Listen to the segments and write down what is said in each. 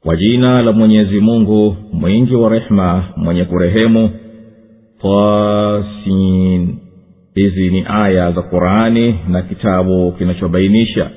kwa jina la mwenyezi mungu mwingi wa rehema mwenye kurehemu tasin hizi ni aya za qurani na kitabu kinachobainisha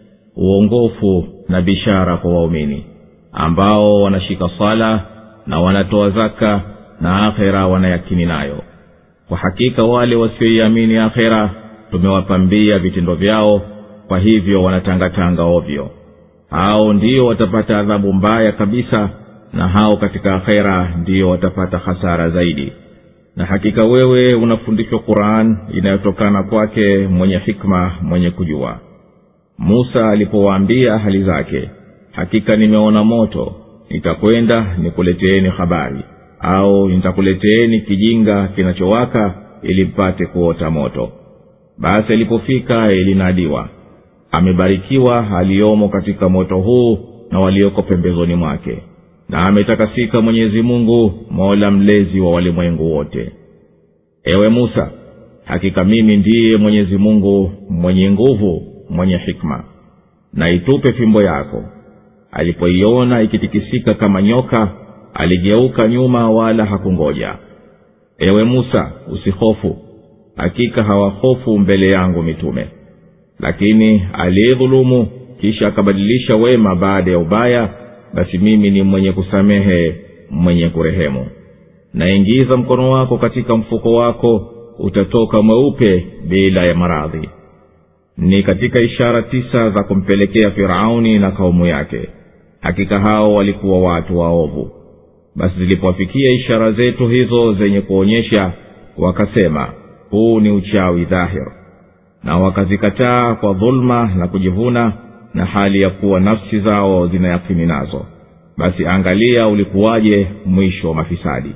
uongofu na bishara kwa waumini ambao wanashika sala na wanatoa zaka na akhera wanayakini nayo kwa hakika wale wasioiamini akhera tumewapambia vitendo vyao kwa hivyo wanatangatanga ovyo hao ndio watapata adhabu mbaya kabisa na hao katika akhera ndio watapata hasara zaidi na hakika wewe unafundishwa quran inayotokana kwake mwenye hikma mwenye kujua musa alipowaambia hali zake hakika nimeona moto nitakwenda nikuleteeni habari au nitakuleteeni kijinga kinachowaka ili mpate kuota moto basi alipofika ilinadiwa amebarikiwa aliyomo katika moto huu na walioko pembezoni mwake na ametakasika mwenyezi mungu mola mlezi wa walimwengu wote ewe musa hakika mimi ndiye mwenyezi mungu mwenye nguvu mwenye hikma na itupe fimbo yako alipoiona ikitikisika kama nyoka aligeuka nyuma wala hakungoja ewe musa usihofu hakika hawahofu mbele yangu mitume lakini aliyedhulumu kisha akabadilisha wema baada ya ubaya basi mimi ni mwenye kusamehe mwenye kurehemu naingiza mkono wako katika mfuko wako utatoka mweupe bila ya maradhi ni katika ishara tisa za kumpelekea firauni na kaumu yake hakika hao walikuwa watu waovu basi zilipowafikia ishara zetu hizo zenye kuonyesha wakasema huu ni uchawi dhahir na wakazikataa kwa dhuluma na kujivuna na hali ya kuwa nafsi zao zinayakini nazo basi angalia ulikuwaje mwisho wa mafisadi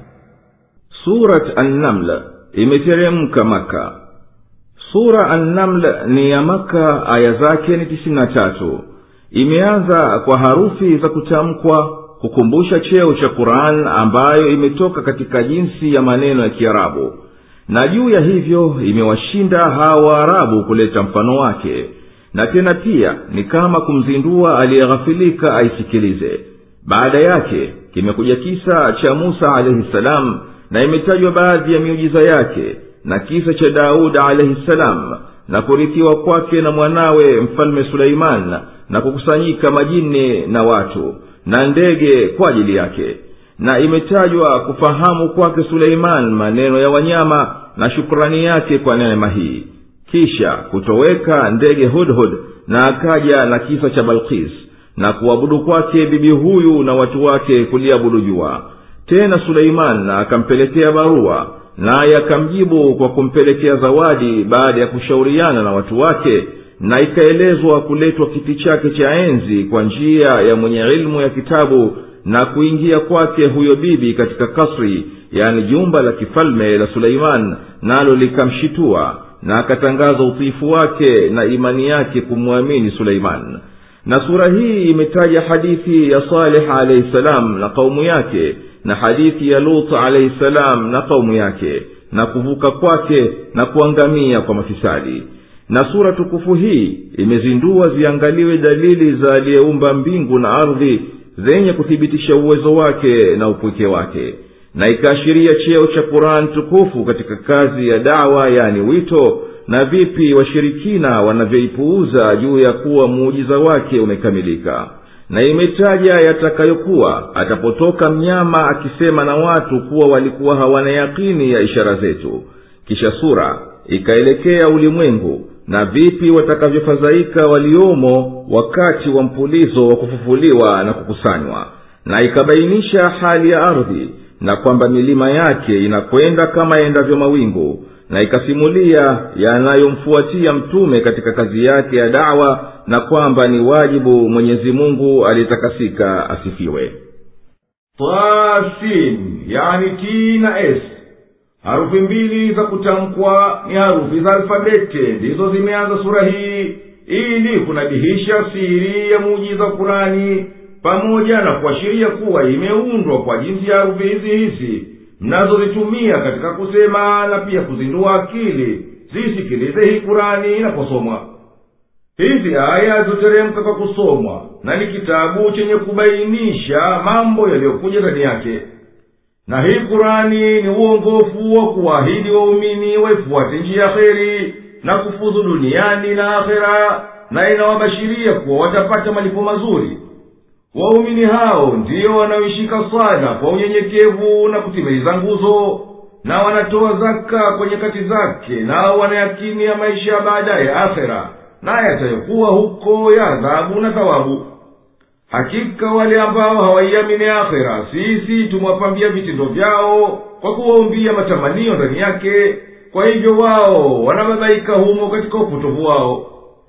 surat annaml imeteremka maka sura annaml ni ya maka aya zake ni tisini na tatu imeanza kwa harufi za kutamkwa kukumbusha cheo cha quran ambayo imetoka katika jinsi ya maneno ya kiarabu na juu ya hivyo imewashinda hawa waarabu kuleta mfano wake na tena pia ni kama kumzindua aliyeghafilika aisikilize baada yake kimekuja kisa cha musa alaihi salam na imetajwa baadhi ya miujiza yake na kisa cha daudi alaihi salam na kurithiwa kwake na mwanawe mfalme suleiman na kukusanyika majini na watu na ndege kwa ajili yake na imetajwa kufahamu kwake suleiman maneno ya wanyama na shukrani yake kwa neema hii kisha kutoweka ndege hudhud na akaja na kisa cha balkis na kuabudu kwake bibi huyu na watu wake kuliabudu jua tena suleiman akampelekea barua naye akamjibu kwa kumpelekea zawadi baada ya kushauriana na watu wake na ikaelezwa kuletwa kiti chake cha enzi kwa njia ya mwenye ilmu ya kitabu na kuingia kwake huyo bibi katika kasri yani jumba la kifalme la suleiman nalo likamshitua na akatangaza utiifu wake na imani yake kumwamini suleiman na sura hii imetaja hadithi ya saleh alaihi salam na kaumu yake na hadithi ya lut alaihi salam na kaumu yake na kuvuka kwake na kuangamia kwa mafisadi na sura tukufu hii imezindua ziangaliwe dalili za aliyeumba mbingu na ardhi zenye kuthibitisha uwezo wake na upweke wake na ikaashiria cheo cha quran tukufu katika kazi ya dawa yani wito na vipi washirikina wanavyoipuuza juu ya kuwa muujiza wake umekamilika na imetaja yatakayokuwa atapotoka mnyama akisema na watu kuwa walikuwa hawana yakini ya ishara zetu kisha sura ikaelekea ulimwengu na vipi watakavyofadhaika waliomo wakati wa mpulizo wa kufufuliwa na kukusanywa na ikabainisha hali ya ardhi na kwamba milima yake inakwenda kama yaendavyo mawingu na ikasimulia yanayomfuatia mtume katika kazi yake ya dawa na kwamba ni wajibu mwenyezi mungu aliyetakasika asifiwe tasin yani t na s harufi mbili za kutamkwa ni harufi za alfabete ndizo zimeanza sura hii ili kunabihisha siri ya muujiza wa kurani pamoja na kuashiria kuwa imeundwa kwa jinsi ya harufi hizi hizi mnazozitumia katika kusema na pia kuzindua akili zisikilize hii kurani inaposomwa hizi aya zoteremka kwa kusomwa na ni kitabu chenye kubainisha mambo yaliyokuja ndani yake na hii kurani ni uongofu wa kuwaahidi waumini waifuate njia ya kheri na kufuzu duniani na akhera na inawabashiria kuwa watapata malipo mazuri waumini hao ndiyo wanaoishika swala kwa unyenyekevu na kutimiliza nguzo na wanatoa zaka kwa nyakati zake nao wanayakini ya maisha ya baadaye ya akhera na yatayokuwa huko ya adhabu na thawabu hakika wale ambao hawaiamini akhera sisi tumewapambia vitendo vyao kwa kuwaumbia matamanio ndani yake kwa hivyo wao wanababaika humo katika upotovu wao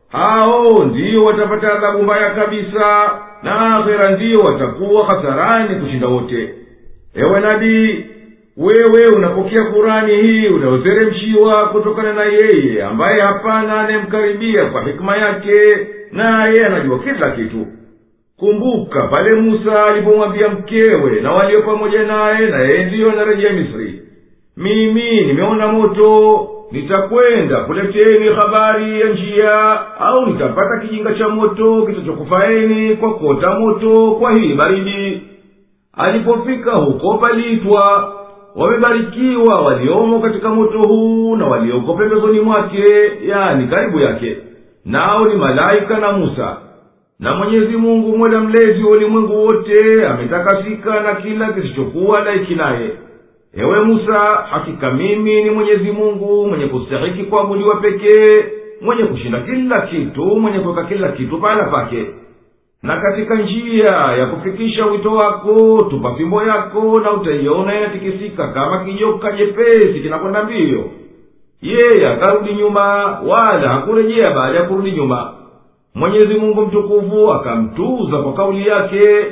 hao ndiyo watapata adhabu mbaya kabisa na akhera ndiyo watakuwa hasarani kushinda wote ewe nabii wewe unapokea kurani hii unayoteremshiwa kutokana na yeye ambaye hapana anayemkaribia kwa hikima yake naye anajua kila kitu kumbuka pale musa alipomwambia mkewe na walio pamoja naye na yeye ndiyo anarejea misri mimi nimeona moto nitakwenda kuleteni habari ya njia au nitapata kijinga cha moto kitachokufaeni kwa kuota moto kwa hii baridi alipofika huko paliitwa wamebarikiwa waliomo katika moto huu na walioko pembezoni mwake yani karibu yake nao ni malaika na musa na mwenyezi mungu mola mlezi wa ulimwengu wote ametakasika na kila kisichokuwa laiki naye ewe musa hakika mimi ni mwenyezi mungu mwenye kustahiki kuabudiwa pekee mwenye kushinda kila kitu mwenye kuweka kila kitu pahala pake na katika njia ya kufikisha wito wako tupa fimbo yako na utaiona inatikisika kama kijoka jepesi kinakwenda mbio yeye akarudi nyuma wala hakurejea baada ya kurudi nyuma mwenyezi mungu mtukufu akamtuza kwa kauli yake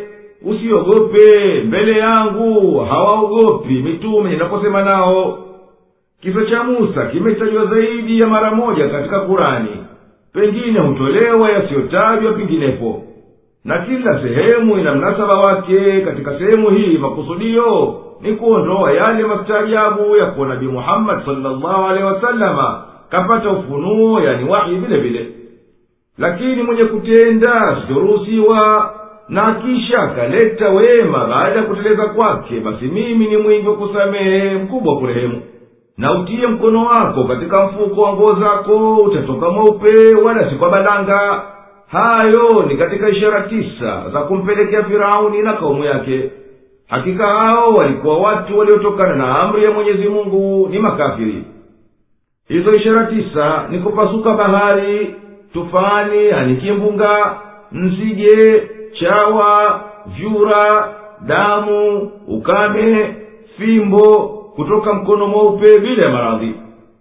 usiogope mbele yangu hawaogopi mitume ninaposema nao kisa cha musa kimetajwa zaidi ya mara moja katika kurani pengine hutolewa yasiyotajwa penginepo na kila sehemu ina mnasaba wake katika sehemu hii makusudio ni kuondoa yale mastaajabu ya kuwa nabii muhammadi salllahu alehi wasalama kapata ufunuo yani wahi vile vile lakini mwenye kutenda sijoruhusiwa na kisha akaleta wema baada ya kuteleza kwake basi mimi ni mwingi wa kusamehe mkubwa wa kurehemu na utie mkono wako katika mfuko wa nguo zako utatoka mweupe wala si kwa balanga hayo ni katika ishara tisa za kumpelekea firauni na kaumu yake hakika hao walikuwa watu waliotokana na amri ya mwenyezi mungu ni makafiri hizo ishara tisa ni kupasuka bahari tufani yani kimbunga nzige chawa vyura damu ukame fimbo kutoka mkono mweupe bila ya maradhi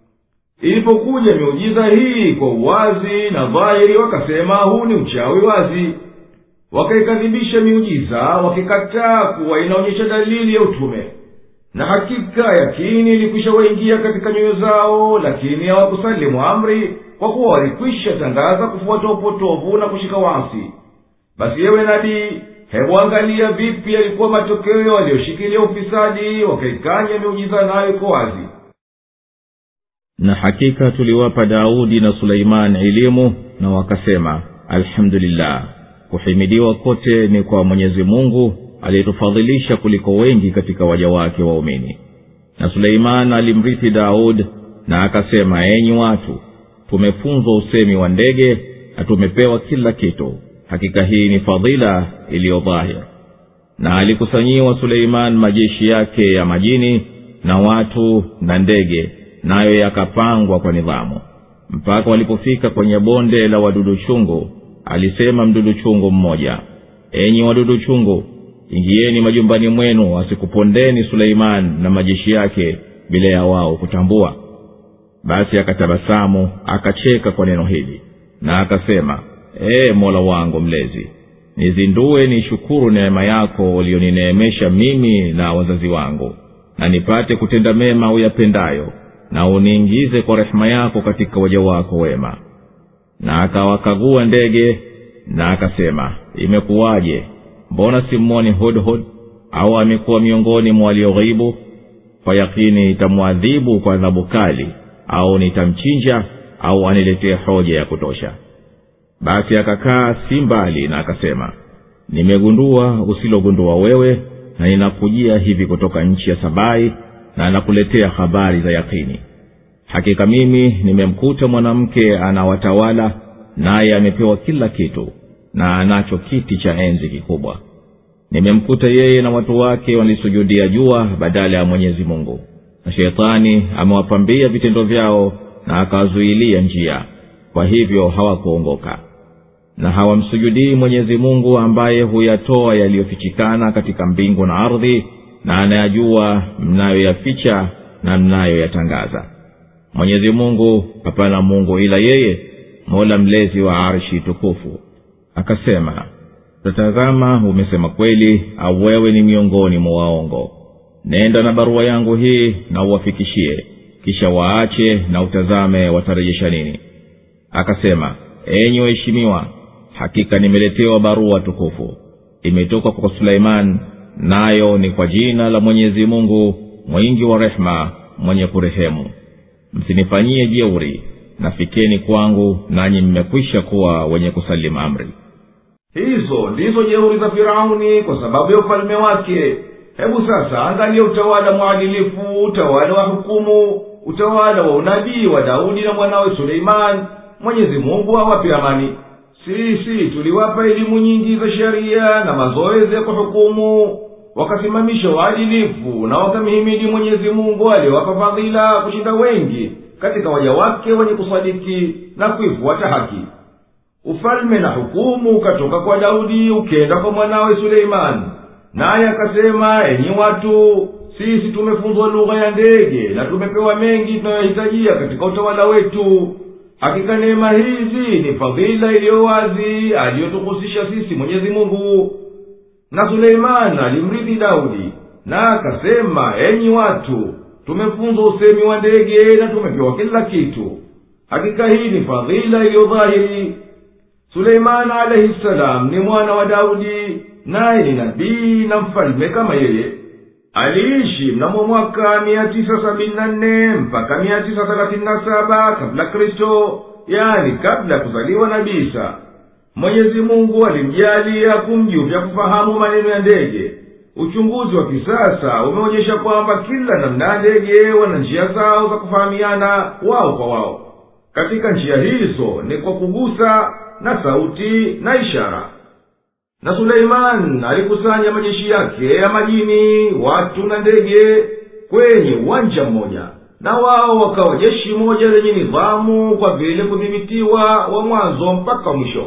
ilipokuja miujiza hii kwa uwazi na dhahiri wakasema huu ni uchawi wazi wakaikadhibisha miujiza wakikataa kuwa inaonyesha dalili ya utume na hakika yakini ilikwisha waingia katika nyoyo zao lakini hawakusalimu amri kwa kuwa walikwisha tangaza kufuata upotovu na kushika wasi basi yewe nabii hebu angalia vipi yalikuwa matokeo walioshikilia ufisadi wakaikanya miujiza nayo iko wazi na hakika tuliwapa daudi na suleimani elimu na wakasema alhamdulillah kuhimidiwa kote ni kwa mwenyezi mungu aliyetufadhilisha kuliko wengi katika waja wake waumini na suleiman alimrithi daud na akasema enyi watu tumefunzwa usemi wa ndege na tumepewa kila kitu hakika hii ni fadhila iliyo dhahir na alikusanyiwa suleiman majeshi yake ya majini na watu na ndege nayo yakapangwa kwa nidhamu mpaka walipofika kwenye bonde la wadudu chungu alisema mdudu chungu mmoja enyi wadudu chungu ingieni majumbani mwenu asikupondeni suleiman na majeshi yake bila ya wao kutambua basi akatabasamu akacheka kwa neno hili na akasema ee mola wangu mlezi nizindue nishukuru neema yako ulionineemesha mimi na wazazi wangu na nipate kutenda mema uyapendayo na uniingize kwa rehema yako katika waja wako wema na akawakagua ndege na akasema imekuwaje mbona simmoni hudhud au amekuwa miongoni mwa walioghibu kwa yakini itamwadhibu kwa adhabu kali au nitamchinja au aniletee hoja ya kutosha basi akakaa si mbali na akasema nimegundua usilogundua wewe na ninakujia hivi kutoka nchi ya sabai na nakuletea habari za yakini hakika mimi nimemkuta mwanamke anawatawala naye amepewa kila kitu na anacho kiti cha enzi kikubwa nimemkuta yeye na watu wake walisujudia jua badala ya mwenyezi mungu na sheitani amewapambia vitendo vyao na akawazuilia njia kwa hivyo hawakuongoka na hawamsujudii mwenyezi mungu ambaye huyatoa yaliyofichikana katika mbingu na ardhi na anayajua mnayoyaficha na mnayoyatangaza mwenyezi mungu hapana mungu ila yeye mola mlezi wa arshi tukufu akasema tatazama umesema kweli au wewe ni miongoni mwa waongo nenda na barua yangu hii na uwafikishie kisha waache na utazame watarejesha nini akasema enyi waheshimiwa hakika nimeletewa barua tukufu imetoka kwa suleiman nayo ni kwa jina la mwenyezi mungu mwingi wa rehema mwenye kurehemu msinifanyie jeuri nafikeni kwangu nanyi mmekwisha kuwa wenye kusalimu amri hizo ndizo jeuri za firauni kwa sababu ya ufalme wake hebu sasa angalia utawala mwadilifu utawala wa hukumu utawala wa unabii wa daudi na mwanawe suleimani mwenyezi mungu awape amani sisi tuliwapa elimu nyingi za sheria na mazoezi ya kuhukumu wakasimamisha uadilifu na wakamhimidi mwenyezi mungu aliyowapa fadhila kushinda wengi katika waja wake wenye kusadiki na kuifuata haki ufalme na hukumu ukatoka kwa daudi ukenda kwa mwanawe suleimani naye akasema enyi watu sisi tumefunzwa lugha ya ndege na tumepewa mengi tunayohitajia katika utawala wetu hakika neema hizi ni fadhila iliyo wazi aliyotuhusisha sisi mwenyezi mungu na suleimani alimrithi daudi na akasema enyi watu tumefunzwa usemi wa ndege na tumepewa kila kitu hakika hii ni fadhila iliyo dhahiri suleimani alaihi salam ni mwana wa daudi naye ni nabii na mfalme kama yeye aliishi mnamo mwaka mia tisa sabini na nne mpaka mia tisa thelathini na saba kabla kristo yani kabla ya kuzaliwa nabii isa mwenyezi mungu alimjalia kumjuvya kufahamu maneno ya ndege uchunguzi wa kisasa umeonyesha kwamba kila namna ya ndege wana njia zao za kufahamiana wao kwa wao katika njia hizo ni kwa kugusa na sauti na ishara na suleiman alikusanya majeshi yake ya majini watu na ndege kwenye uwanja mmoja na wao wakawa jeshi moja lenye nidhamu kwa vile kudhibitiwa wa mwanzo mpaka mwisho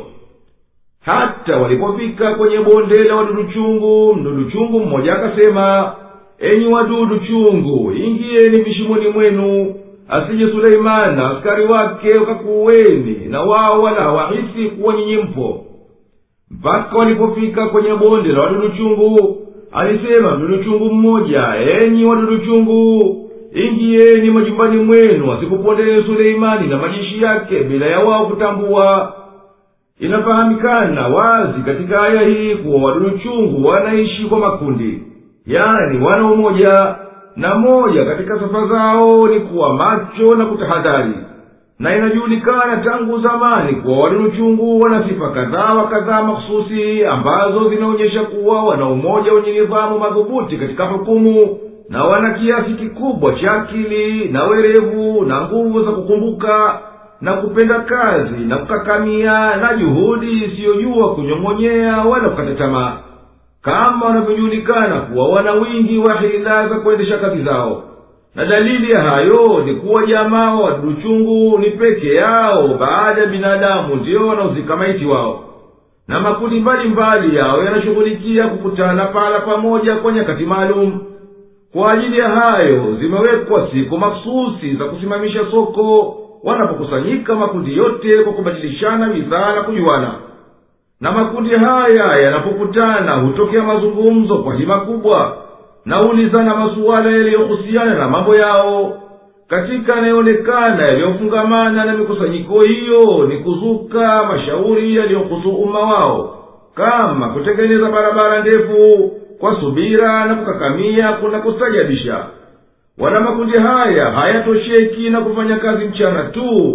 hata walipofika kwenye bonde la wadudu chungu mdudu chungu mmoja akasema enyi wadudu chungu ingieni vishimoni mwenu asije suleimani na askari wake wakakuweni na wao wala hawahisi kuwa nyinyi mpo mpaka walipofika kwenye bonde la wadudu chungu alisema mdudu chungu mmoja enyi wadudu chungu ingieni majumbani mwenu asikupondelee suleimani na majeshi yake bila ya wao kutambua inafahamikana wazi katika aya hii kuwa wadudu chungu wanaishi kwa makundi yani wana umoja na moja katika sifa zao ni kuwa macho na kutahadhari na inajulikana tangu zamani kuwa wadudu chungu wana sifa kadhaa wa kadhaa makhususi ambazo zinaonyesha kuwa wana umoja wenye nidhamu madhubuti katika hukumu na wana kiasi kikubwa cha akili na werevu na nguvu za kukumbuka na kupenda kazi na kukakamia na juhudi isiyojua kunyong'onyea wala kukata tamaa kama wanavyojulikana kuwa wana wingi wa hila za kuendesha kazi zao na dalili ya hayo ni kuwa jamaa wa wadudu chungu ni peke yao baada ya binadamu ndiyo wanaozika maiti wao na makundi mbalimbali yao yanashughulikia kukutana pala pamoja kwa nyakati maalum kwa ajili ya hayo zimewekwa siku maksusi za kusimamisha soko wanapokusanyika makundi yote kwa kubadilishana bidhaa na kujuana na makundi haya yanapokutana hutokea mazungumzo kwa hima kubwa na ulizana masuala yaliyohusiana na mambo yao katika yanayoonekana yaliyofungamana na mikusanyiko hiyo ni kuzuka mashauri yaliyohusu umma wao kama kutengeneza barabara ndefu kwa subira na kukakamia kuna kustajabisha wala makundi haya hayatosheki na kufanya kazi mchana tu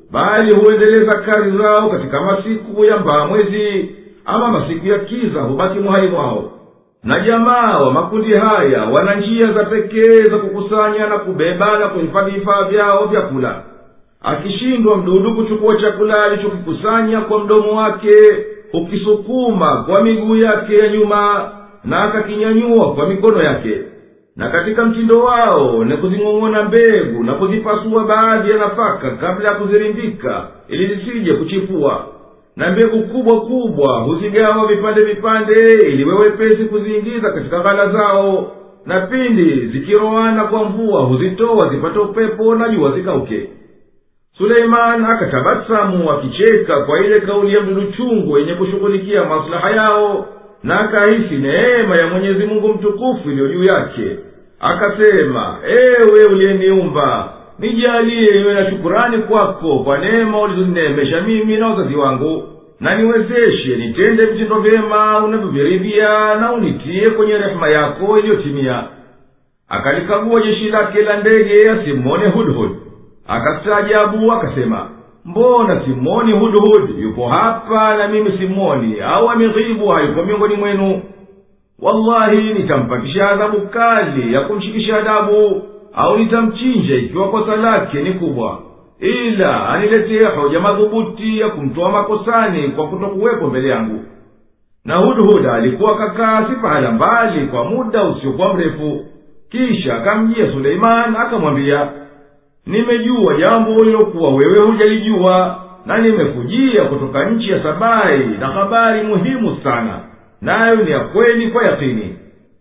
bali huendeleza kazi zao katika masiku ya mbaa mwezi ama masiku ya kiza hubaki muhai mwao na jamaa wa makundi haya wana njia za pekee za kukusanya na kubeba na kuhifadhi vifaa vyao vya kula akishindwa mdudu kuchukua chakula alichokikusanya kwa mdomo wake hukisukuma kwa miguu yake ya nyuma na akakinyanyua kwa mikono yake na katika mtindo wao ni kuzing'ong'ona mbegu na kuzipasua baadhi ya nafaka kabla ya kuzirindika ili zisije kuchipua na mbegu kubwa kubwa huzigawa vipande vipande ili wewepesi kuziingiza katika ghala zao na pindi zikiroana kwa mvua huzitoa zipate upepo na jua zikauke suleiman akatabasamu akicheka kwa ile kauli ya mdudu chungu yenye kushughulikia maslaha yao na akahisi neema ya mwenyezi mungu mtukufu iliyo juu yake akasema ewe uliyeniumba nijalie niwe na shukurani kwako kwa neema ulizonineemesha mimi na wazazi wangu na niwezeshe nitende vitendo vyema unavyoviridhia na unitie kwenye rehema yako iliyotimia akalikagua jeshi lake la ndege asimwone hudhud akastaajabu akasema mbona simwoni hudhud yupo hapa na mimi simwoni au ameghibu hayupo miongoni mwenu wallahi nitampatisha adhabu kali ya kumshikisha adabu au nitamchinja ikiwa kosa lake ni kubwa ila aniletee hoja madhubuti ya kumtoa makosani kwa kutokuwepo mbele yangu na hudhuda alikuwa kakaa si pahala mbali kwa muda usiokuwa mrefu kisha akamjia suleiman akamwambia nimejua jambo lilokuwa wewe hujalijua na nimekujia kutoka nchi ya sabai na habari muhimu sana nayo ni ya kweli kwa yakini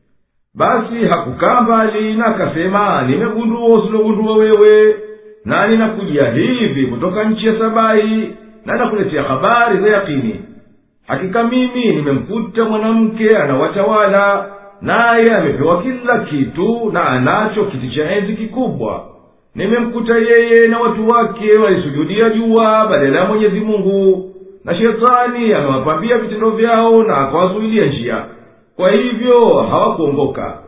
basi hakukaa mbali na akasema nimegundua usilogundua wewe na ninakujia hivi kutoka nchi ya sabai na nakuletea habari za yakini hakika mimi nimemkuta mwanamke anawatawala naye amepewa kila kitu na anacho kiti cha enzi kikubwa nimemkuta yeye na watu wake walisujudia jua badala ya mwenyezi mungu na shetani amewapambia vitendo vyao na akawazuilia njia kwa hivyo hawakuongoka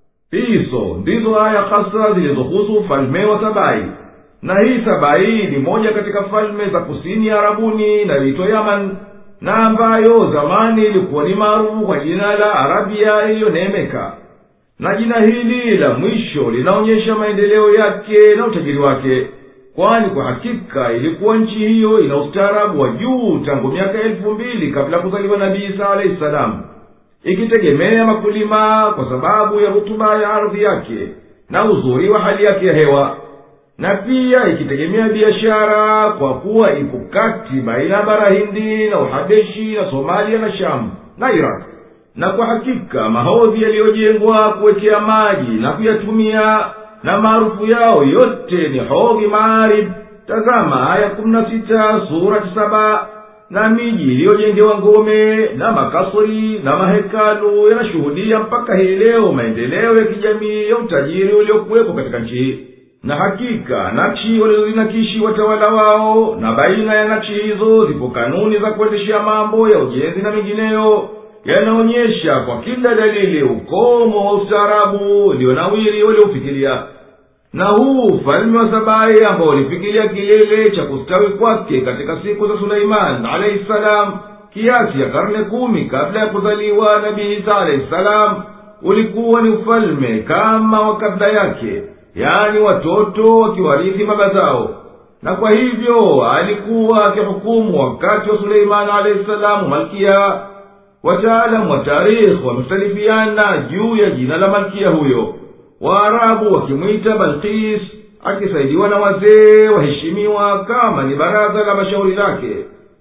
hizo ndizo aya hasa zilizohusu ufalme wa sabai na hii sabai ni moja katika falme za kusini ya arabuni inayoitwa yaman na ambayo zamani ilikuwa ni maarufu kwa jina la arabia iliyoneemeka na jina hili la mwisho linaonyesha maendeleo yake na utajiri wake kwani kwa hakika ilikuwa nchi hiyo ina ustaarabu wa juu tangu miaka elfu mbili kabla ya kuzaliwa nabii isa alahi salamu ikitegemea makulima kwa sababu ya rutuba ya ardhi yake na uzuri wa hali yake ya hewa na pia ikitegemea biashara kwa kuwa ipo kati baina ya bara hindi na uhabeshi na somalia na shamu na iraq na kwa hakika mahodhi yaliyojengwa kuwekea maji na kuyatumia na maarufu yao yote ni hodhi maarib tazama aya kumi na sita surati saba na miji iliyojengewa ngome na makasri na mahekalu yanashuhudia mpaka hii leo maendeleo ya kijamii ya utajiri uliokuwepo katika nchi hii na hakika nakshi walizozinakishi watawala wao na baina ya nakshi hizo zipo kanuni za kuendeshea mambo ya ujenzi na mengineyo yanaonyesha kwa kila dalili ukomo wa ustaarabu ulionawiri walioufikiria na huu ufalme wa sabai ambao ulifikiria kilele cha kustawi kwake katika siku za suleiman alaihi salam kiasi ya karne kumi kabla ya kuzaliwa nabii isa alaihi salam ulikuwa ni ufalme kama wa kabla yake yaani watoto wakiwarithi baba zao na kwa hivyo alikuwa akihukumu wakati wa suleimani alaihi salamu malkia wataalamu wa tarikhi wamekhtalifiana juu ya jina la malkia huyo waarabu wakimwita balkis akisaidiwa na wazee waheshimiwa kama ni baraza la mashauri lake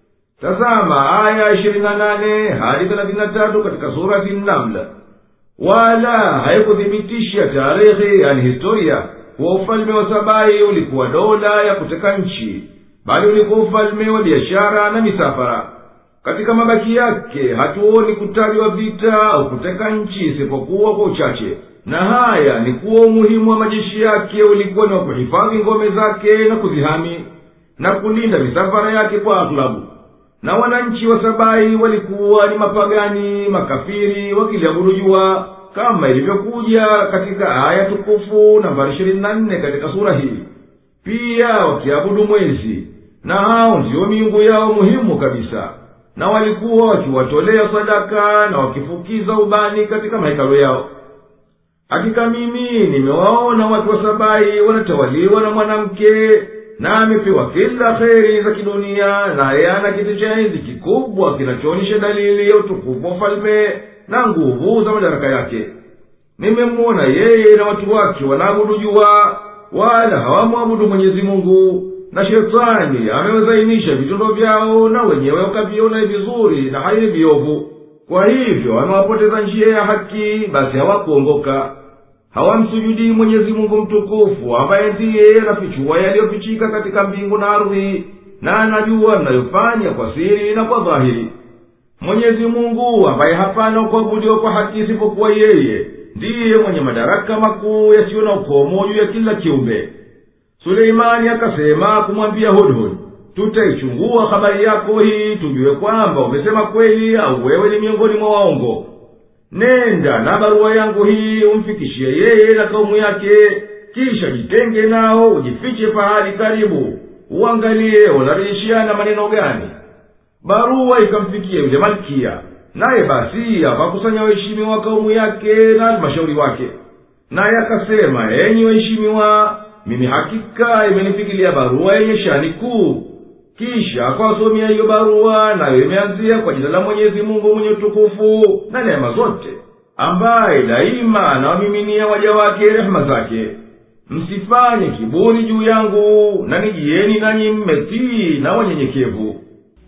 tazama aya ishirini na nane hadi thelathini na tatu katika surati namla wala haikuthibitisha tarehe yani historia kuwa ufalme wa sabai ulikuwa dola ya kuteka nchi bali ulikuwa ufalme wa biashara na misafara katika mabaki yake hatuoni kutajwa vita au kuteka nchi isipokuwa kwa uchache na haya ni kuwa umuhimu wa majeshi yake ulikuwa ni wa kuhifadhi ngome zake na kuzihami na kulinda misafara yake kwa aghlabu na wananchi wa sabai walikuwa ni mapagani makafiri wakiliabudu jua kama ilivyokuja katika aya tukufu nambari ishirini na nne katika sura hii pia wakiabudu mwezi na hao ndiyo miungu yao muhimu kabisa na walikuwa wakiwatolea sadaka na wakifukiza ubani katika mahekalo yao hakika mimi nimewaona watu wa sabai wanatawaliwa na mwanamke na amepewa kila kheri za kidunia naye ana kiti cha enzi kikubwa kinachoonyesha dalili ya utukufu wa ufalme na nguvu za madaraka yake nimemwona yeye na watu wake wanaabudu jua wala hawamwabudu mwenyezi mungu na shetani amewazainisha vitendo vyao na wenyewe wakaviona vizuri na hai viovu kwa hivyo wamewapoteza njia ya haki basi hawakuongoka hawamsujudii mwenyezi mungu mtukufu ambaye ndiye anafichua yaliyofichika katika mbingu na ardhi na anajua mnayofanya kwa siri na kwa dhahiri mwenyezi mungu ambaye hapana kuabudiwa kwa haki isipokuwa yeye ndiye mwenye madaraka makuu yasiyo na ukomo juu ya kila kiumbe suleimani akasema kumwambia hudhud tutaichungua habari yako hii tujue kwamba umesema kweli au wewe ni miongoni mwa waongo nenda na barua yangu hii umfikishie yeye na kaumu yake kisha jitenge nao ujifiche pahali karibu uangalie wanarejeshiana maneno gani barua ikamfikia yule malkia naye basi akakusanya waheshimiwa wa kaumu yake na halmashauri wake naye akasema enyi waheshimiwa mimi hakika imenifikilia barua yenye shani kuu kisha akawasomea hiyo barua nayo imeanzia kwa jina la mwenyezi mungu mwenye utukufu na neema zote ambaye daima anawamiminia waja wake rehema zake msifanye kiburi juu yangu na nijieni nanyi mmetii na wanyenyekevu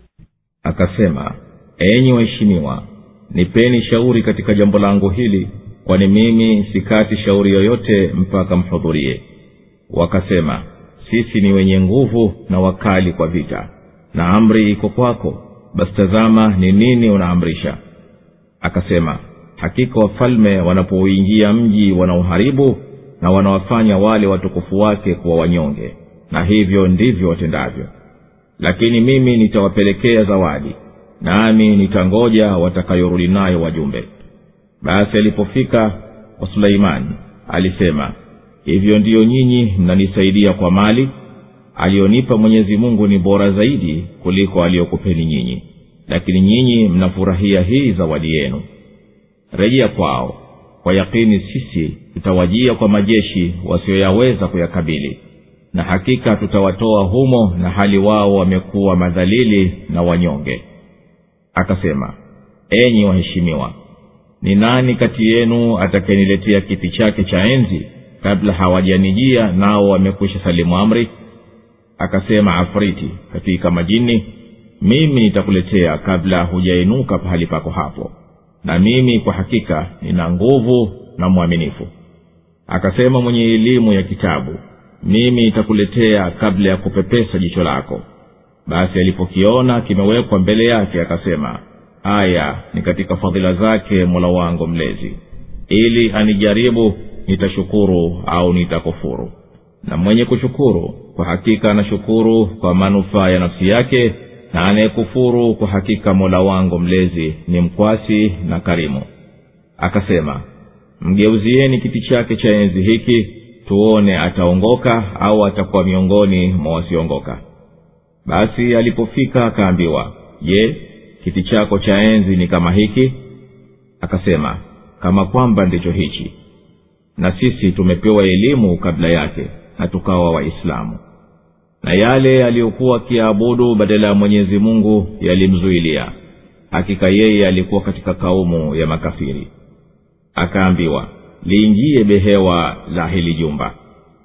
akasema enyi waheshimiwa nipeni shauri katika jambo langu hili kwani mimi sikati shauri yoyote mpaka mhudhurie wakasema sisi ni wenye nguvu na wakali kwa vita na amri iko kwako basi tazama ni nini unaamrisha akasema hakika wafalme wanapouingia mji wanauharibu na wanawafanya wale watukufu wake kuwa wanyonge na hivyo ndivyo watendavyo lakini mimi nitawapelekea zawadi nami nitangoja watakayorudi nayo wajumbe basi alipofika kwa suleimani alisema hivyo ndiyo nyinyi mnanisaidia kwa mali aliyonipa mwenyezi mungu ni bora zaidi kuliko aliyokupeni nyinyi lakini nyinyi mnafurahia hii zawadi yenu rejea kwao kwa yakini sisi tutawajia kwa majeshi wasiyoyaweza kuyakabili na hakika tutawatoa humo na hali wao wamekuwa madhalili na wanyonge akasema enyi waheshimiwa ni nani kati yenu atakayeniletea kiti chake cha enzi kabla hawajanijia nao wamekwisha salimu amri akasema afriti katika majini mimi nitakuletea kabla hujainuka pahali pako hapo na mimi kwa hakika nina nguvu na mwaminifu akasema mwenye elimu ya kitabu mimi nitakuletea kabla ya kupepesa jicho lako basi alipokiona kimewekwa mbele yake akasema haya ni katika fadhila zake mola wangu mlezi ili anijaribu nitashukuru au nitakufuru na mwenye kushukuru kwa hakika anashukuru kwa manufaa ya nafsi yake na anayekufuru kwa hakika mola wangu mlezi ni mkwasi na karimu akasema mgeuzieni kiti chake cha enzi hiki tuone ataongoka au atakuwa miongoni mwa wasioongoka basi alipofika akaambiwa je kiti chako cha enzi ni kama hiki akasema kama kwamba ndicho hichi na sisi tumepewa elimu kabla yake na tukawa waislamu na yale aliyokuwa akiabudu badala ya mwenyezi mungu yalimzuilia hakika yeye alikuwa katika kaumu ya makafiri akaambiwa liingie behewa la hili jumba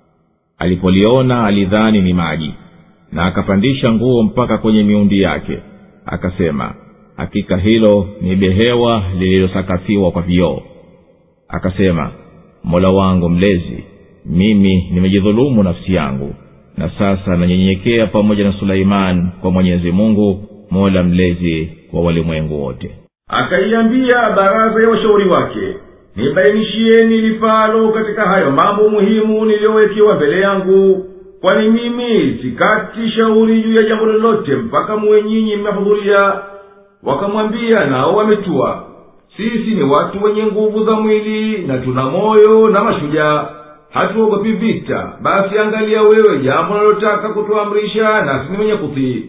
alipoliona alidhani ni maji na akapandisha nguo mpaka kwenye miundi yake akasema hakika hilo ni behewa lililosakafiwa kwa vioo akasema mola wangu mlezi mimi nimejidhulumu nafsi yangu na sasa nanyenyekea pamoja na suleiman kwa mwenyezi mungu mola mlezi wa walimwengu wote akaiambia baraza ya washauri wake nibainishieni lifalo katika hayo mambo muhimu niliyowekewa mbele yangu kwani mimi sikati shauri juu ya jambo lolote mpaka muwe nyinyi mmehudhuria wakamwambia nao wametua sisi ni watu wenye nguvu za mwili na tuna moyo na mashujaa hatuogopi vita basi angalia wewe jambo nalotaka kutuamrisha nasi ni mwenye kutii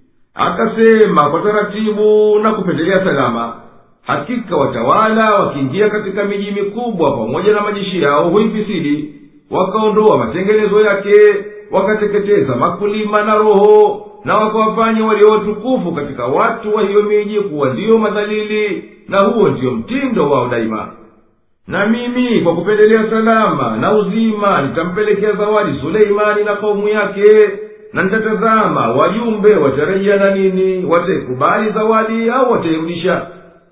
akasema kwa taratibu na kupendelea salama hakika watawala wakiingia katika miji mikubwa pamoja na majeshi yao huifisidi wakaondoa matengenezo yake wakateketeza makulima na roho na wakawafanya walio watukufu katika watu wa hiyo miji kuwa ndiyo madhalili na huo ndiyo mtindo wao daima na mimi kwa kupendelea salama na uzima nitampelekea zawadi suleimani na kaumu yake na nitatazama wajumbe watarejea na nini wataikubali zawadi au watairudisha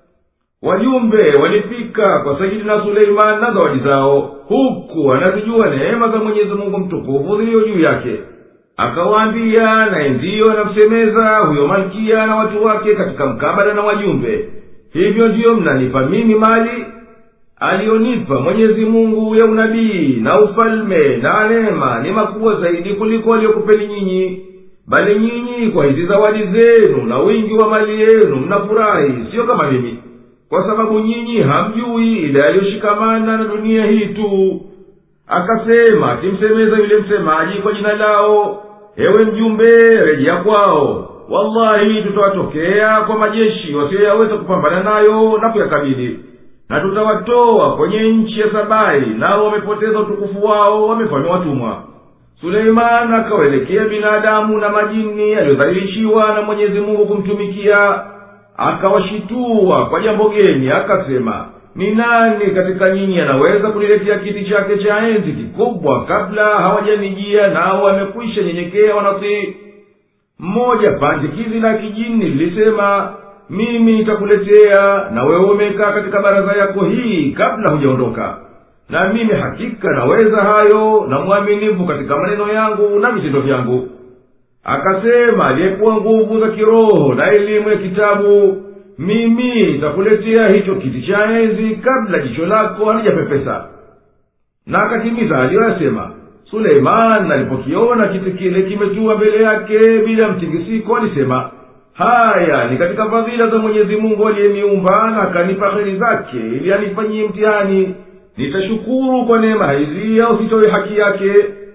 wajumbe walifika kwa sayidina suleimani na zawadi zao huku anazijua neema za mwenyezi mungu mtukufu ziliyo juu yake akawaambia naye ndiyo anamsemeza huyo malkia na watu wake katika mkabala na wajumbe hivyo ndiyo mnanipa mimi mali aliyonipa mwenyezi mungu ya unabii na ufalme na neema ni makubwa zaidi kuliko aliyokupeni nyinyi bali nyinyi kwa hizi zawadi zenu na wingi wa mali yenu mnafurahi siyo kama mimi kwa sababu nyinyi hamjui ile aliyoshikamana na dunia hii tu akasema akimsemeza yule msemaji kwa jina lao ewe mjumbe rejea kwao wallahi tutawatokea kwa majeshi wasiyoyaweza kupambana nayo na kuyakabili na tutawatoa kwenye nchi ya sabai nao wamepoteza utukufu wao wamefanywa watumwa suleiman akawaelekea binadamu na majini aliyodhalilishiwa na mwenyezi mungu kumtumikia akawashitua kwa jambo geni akasema ni nani katika nyinyi anaweza kuniletea kiti chake cha enzi kikubwa kabla hawajanijia nao wamekwisha nyenyekea wanatii mmoja pandikizi la kijini lilisema mimi nitakuletea na wewe umekaa katika baraza yako hii kabla hujaondoka na mimi hakika naweza hayo na mwaminifu katika maneno yangu na vitendo vyangu akasema aliyekuwa nguvu za kiroho na elimu ya kitabu mimi nitakuletea hicho kiti cha enzi kabla jicho lako halijapepesa na akatimiza aliyoyasema suleiman alipokiona kiti kile kimetua mbele yake bila mtingisiko alisema haya ni katika fadhila za mwenyezi mungu aliyeniumba na akanipa heri zake ili anifanyie mtihani nitashukuru kwa neema hizi au sitowe haki yake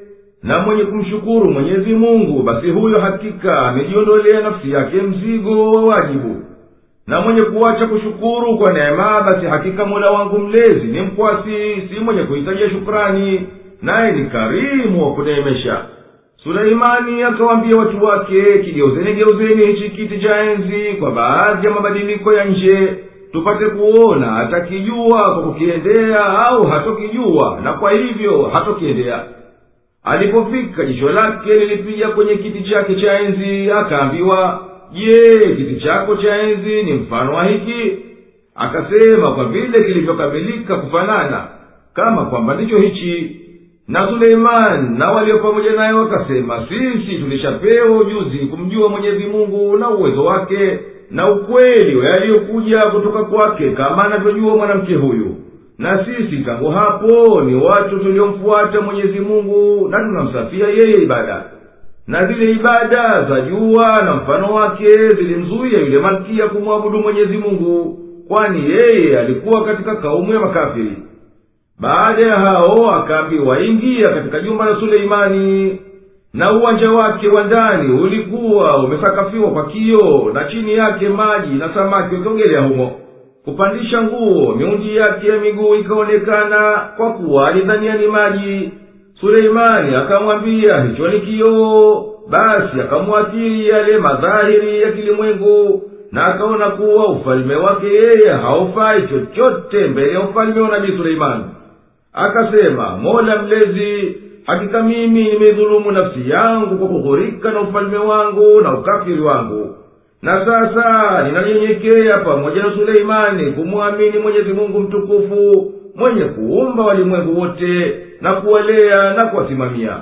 na mwenye kumshukuru mwenyezi mungu basi huyo hakika amejiondolea nafsi yake mzigo wa wajibu na mwenye kuacha kushukuru kwa neema basi hakika mola wangu mlezi ni mkwasi si mwenye kuhitajia shukrani naye ni karimu wa kuneemesha suleimani akawaambia watu wake kigeuzeni geuzeni hichi kiti cha enzi kwa baadhi ya mabadiliko ya nje tupate kuona atakijua kwa kukiendea au hatokijua na kwa hivyo hatokiendea alipofika jicho lake lilipiga kwenye kiti chake cha enzi akaambiwa je kiti chako cha enzi ni mfano wa hiki akasema kwa vile kilivyokamilika kufanana kama kwamba ndicho hichi na suleimani na walio pamoja naye wakasema sisi tulishapewa ujuzi kumjua mwenyezi mungu na uwezo wake na ukweli wa yaliyokuja kutoka kwake kama anavyojua mwanamke huyu na sisi tangu hapo ni watu tuliomfuata mwenyezi mungu na tunamsafia yeye ibada na zile ibada za jua na mfano wake zilimzuia yule malkia kumwabudu mwenyezi mungu kwani yeye alikuwa katika kaumu ya makafiri baada ya hao akaambiwa ingia katika jumba la suleimani na uwanja wake wa ndani ulikuwa umesakafiwa kwa kioo na chini yake maji na samaki wakiogelea humo kupandisha nguo miundi yake ya miguu ikaonekana kwa kuwa alidhania ni maji suleimani akamwambia hicho ni kioo basi akamwathiri yale madhahiri ya kilimwengu na akaona kuwa ufalme wake yeye haufai chochote mbele ya ufalme wa nabii suleimani akasema mola mlezi hakika mimi nimeidhulumu nafsi yangu kwa kughurika na ufalme wangu na ukafiri wangu na sasa ninanyenyekea pamoja na suleimani kumwamini mwenyezi mungu mtukufu mwenye kuumba walimwengu wote na kuwalea na kuwasimamia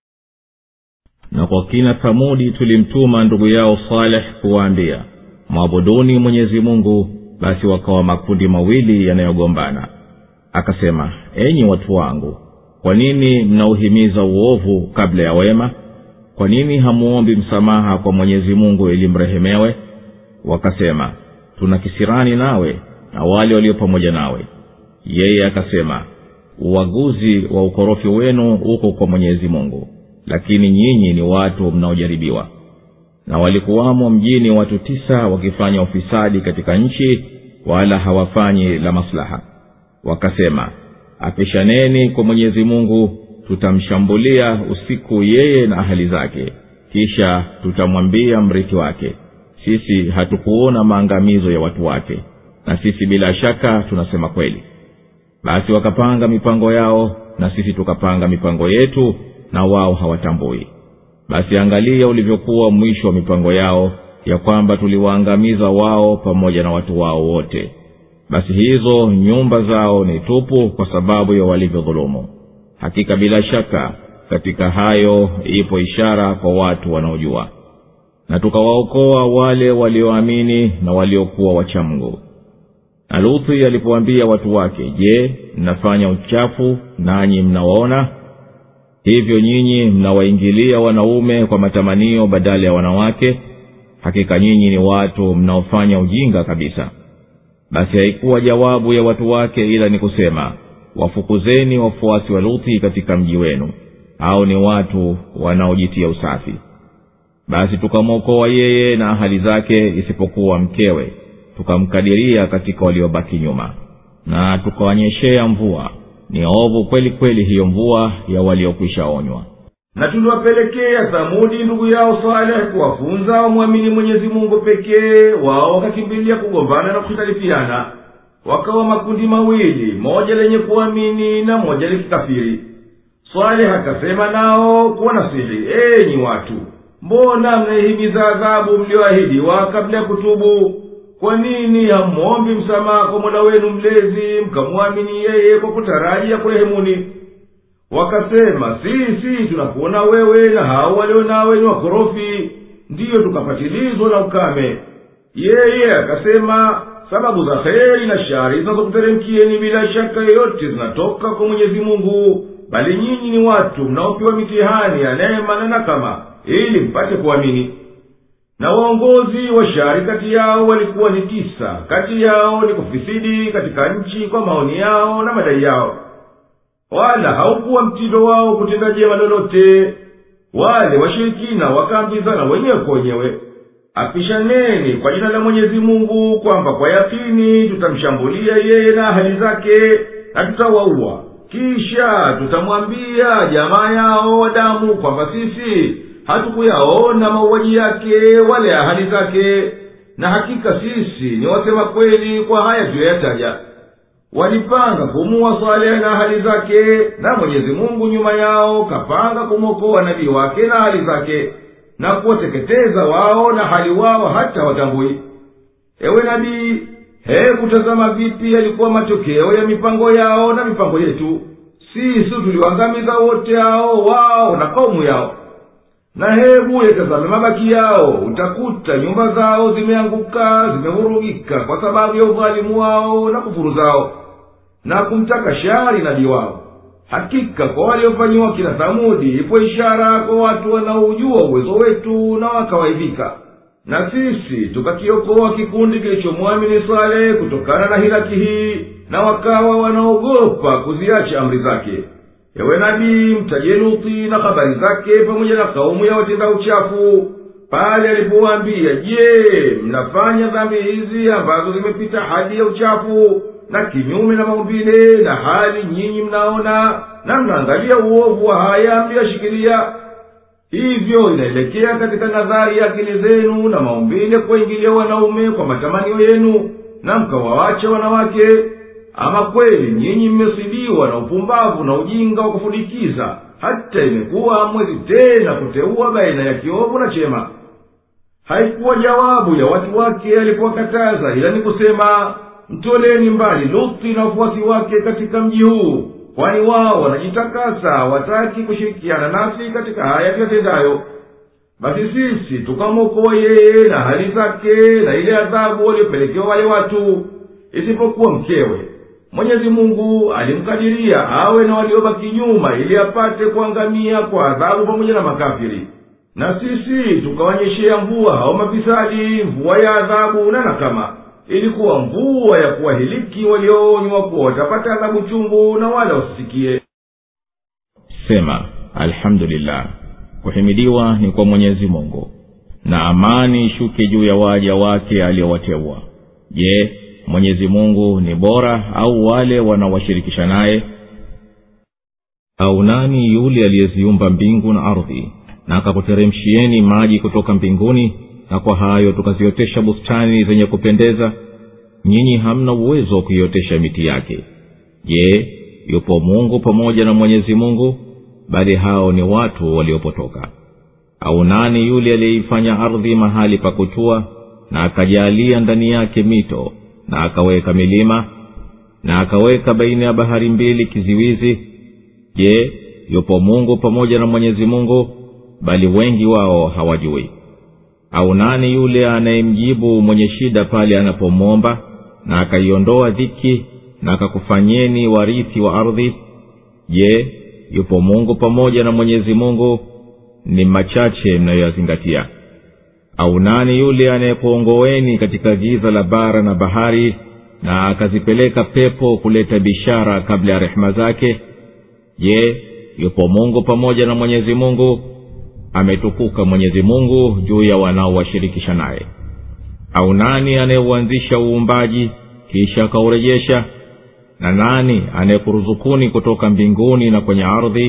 na kwa kina thamudi tulimtuma ndugu yao saleh kuwaambia mwabuduni mwenyezi mungu basi wakawa makundi mawili yanayogombana akasema enyi watu wangu kwa nini mnauhimiza uovu kabla ya wema kwa nini hamuombi msamaha kwa mwenyezi mungu ili mrehemewe wakasema tuna kisirani nawe na wale walio pamoja nawe yeye akasema uaguzi wa ukorofi wenu uko kwa mwenyezi mungu lakini nyinyi ni watu mnaojaribiwa na walikuwamo mjini watu tisa wakifanya ufisadi katika nchi wala hawafanyi la maslaha wakasema apishaneni kwa mwenyezi mungu tutamshambulia usiku yeye na ahali zake kisha tutamwambia mrithi wake sisi hatukuona maangamizo ya watu wake na sisi bila shaka tunasema kweli basi wakapanga mipango yao na sisi tukapanga mipango yetu na wao hawatambui basi angalia ulivyokuwa mwisho wa mipango yao ya kwamba tuliwaangamiza wao pamoja na watu wao wote basi hizo nyumba zao ni tupu kwa sababu ya walivyodhulumu hakika bila shaka katika hayo ipo ishara kwa watu wanaojua na tukawaokoa wale walioamini na waliokuwa wachamgu na luthi alipoambia watu wake je mnafanya uchafu nanyi mnawaona hivyo nyinyi mnawaingilia wanaume kwa matamanio badala ya wanawake hakika nyinyi ni watu mnaofanya ujinga kabisa basi haikuwa jawabu ya watu wake ila ni kusema wafukuzeni wafuasi wa luthi katika mji wenu au ni watu wanaojitia usafi basi tukamwokoa yeye na ahali zake isipokuwa mkewe tukamkadiria katika waliobaki nyuma na tukawanyeshea mvua ni ovu kweli kweli hiyo mvua ya waliokwisha onywa na tuliwapelekea thamudi ndugu yao saleh kuwafunza wamwamini mwenyezi mungu pekee wao wakakimbilia kugombana na kuhitalifiana wakawa makundi mawili moja lenye kuamini na moja likikafiri saleh akasema nao kuwanasihi enyi watu mbona mnaihimiza adhabu mlioahidiwa kabla ya kutubu kwa nini hammwombi msamaha kwa mola wenu mlezi mkamwamini yeye kwa kutarajia kurehemuni wakasema sisi tunakuona wewe na hao walio nawe ni wakorofi ndiyo tukapatilizwa na ukame yeye akasema sababu za heri na shari zinazokuteremkieni bila shaka yoyote zinatoka kwa mwenyezi mungu bali nyinyi ni watu mnaopewa mitihani ya neema na nakama ili mpate kuamini na waongozi wa shari kati yao walikuwa ni tisa kati yao ni kufisidi katika nchi kwa maoni yao na madai yao wala haukuwa mtindo wao kutenda jema lolote wale washirikina wakaambizana wenyewe kwa wenyewe apishaneni kwa jina la mwenyezi mungu kwamba kwa yakini tutamshambulia yeye na ahali zake na tutawaua kisha tutamwambia jamaa yao wa damu kwamba sisi hatukuyaona mauaji yake wale ahadi zake na hakika sisi ni wasema kweli kwa haya tuyoyataja walipanga kumuwa salehe na ahadi zake na mwenyezi mungu nyuma yao kapanga kumwokoa nabii wake na ahadi zake na kuwateketeza wao na hali wao hata watambui ewe nabii hebu tazama vipi yalikuwa matokeo ya mipango yao na mipango yetu sisi tuliwangamiza wote hao wao na kaumu yao na hebu yatazame mabaki yao utakuta nyumba zao zimeanguka zimevurugika kwa sababu ya udhalimu wao na kufuru zao na kumtaka shari nabii wao hakika kwa waliofanyiwa kila thamudi ipo ishara kwa watu wanaojua uwezo wetu na wakawaidhika na sisi tukakiokoa kikundi kilichomwamini sale kutokana na hilaki hii na wakawa wanaogopa kuziacha amri zake ewe nabii mtaje luthi na habari zake pamoja na kaumu ya watenda uchafu pale alipowaambia je mnafanya dhambi hizi ambazo zimepita hadi ya uchafu na kinyume na maumbile na hali nyinyi mnaona na mnaangalia uovu wa haya mliyashikilia hivyo inaelekea katika nadhari ya akili zenu na maumbile kuwaingilia wanaume kwa matamanio yenu na mkawawacha wanawake ama kweli nyinyi mmesibiwa na upumbavu na ujinga wa kufudikiza hata imekuwa hamwezi tena kuteua baina ya kiovu na chema haikuwa jawabu ya watu wake alipowakataza ila ni kusema mtoleni mbali luthi na wafuasi wake katika mji huu kwani wao wanajitakasa hawataki kushirikiana nasi katika haya tuyatendayo basi sisi tukamwokoa yeye na hali zake na ile adhabu waliopelekewa wale watu isipokuwa mkewe mwenyezi mungu alimkadiria awe na waliobaki nyuma ili apate kuangamia kwa adhabu pamoja na makafiri na sisi tukawanyeshea mvua hao mafisadi mvua ya adhabu na nakama ilikuwa mvua ya kuwahiliki walioonywa kuwa watapata adhabu chungu na wala wasisikie sema alhamdulillah kuhimidiwa ni kwa mwenyezi mungu na amani ishuke juu ya waja wake aliowateua je mwenyezi mungu ni bora au wale wanaowashirikisha naye au nani yule aliyeziumba mbingu na ardhi na akakuteremshieni maji kutoka mbinguni na kwa hayo tukaziotesha bustani zenye kupendeza nyinyi hamna uwezo wa kuiotesha miti yake je yupo mungu pamoja na mwenyezi mungu bali hao ni watu waliopotoka au nani yule aliyeifanya ardhi mahali pa kutua na akajaalia ndani yake mito na akaweka milima na akaweka baina ya bahari mbili kiziwizi je yupo mungu pamoja na mwenyezi mungu bali wengi wao hawajui au nani yule anayemjibu mwenye shida pale anapomwomba na akaiondoa dhiki na akakufanyeni warithi wa ardhi je yupo mungu pamoja na mwenyezi mungu ni machache mnayoyazingatia au nani yule anayekuongoweni katika giza la bara na bahari na akazipeleka pepo kuleta bishara kabla ya rehema zake je yupo mungu pamoja na mwenyezi mungu ametukuka mwenyezi mungu juu ya wanaowashirikisha naye au nani anayeuanzisha uumbaji kisha akaurejesha na nani anayekuruzukuni kutoka mbinguni na kwenye ardhi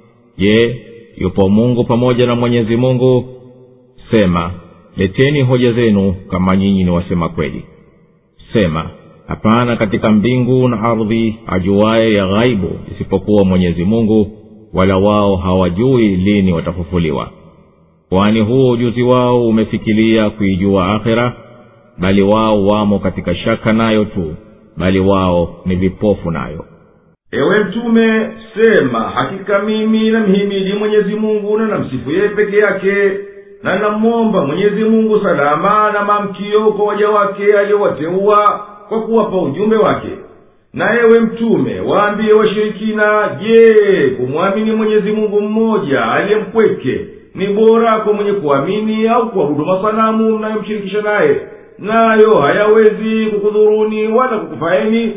je yupo mungu pamoja na mwenyezi mungu sema leteni hoja zenu kama nyinyi ni wasema kweli sema hapana katika mbingu na ardhi ajuaye ya ghaibu isipokuwa mwenyezi mungu wala wao hawajui lini watafufuliwa kwani huo ujuzi wao umefikilia kuijua akhira bali wao wamo katika shaka nayo tu bali wao ni vipofu nayo ewe mtume sema hakika mimi namhimidi mwenyezi mungu na namsifu yeye peke yake na namwomba mwenyezi mungu salama na mamkio kwa waja wake aliyowateua kwa kuwapa ujumbe wake na ewe mtume waambie washirikina je kumwamini mwenyezi mungu mmoja aliyempweke ni bora kwa mwenye kuamini au kuabudu masanamu mnayomshirikisha naye nayo hayawezi kukudhuruni wala kukufaeni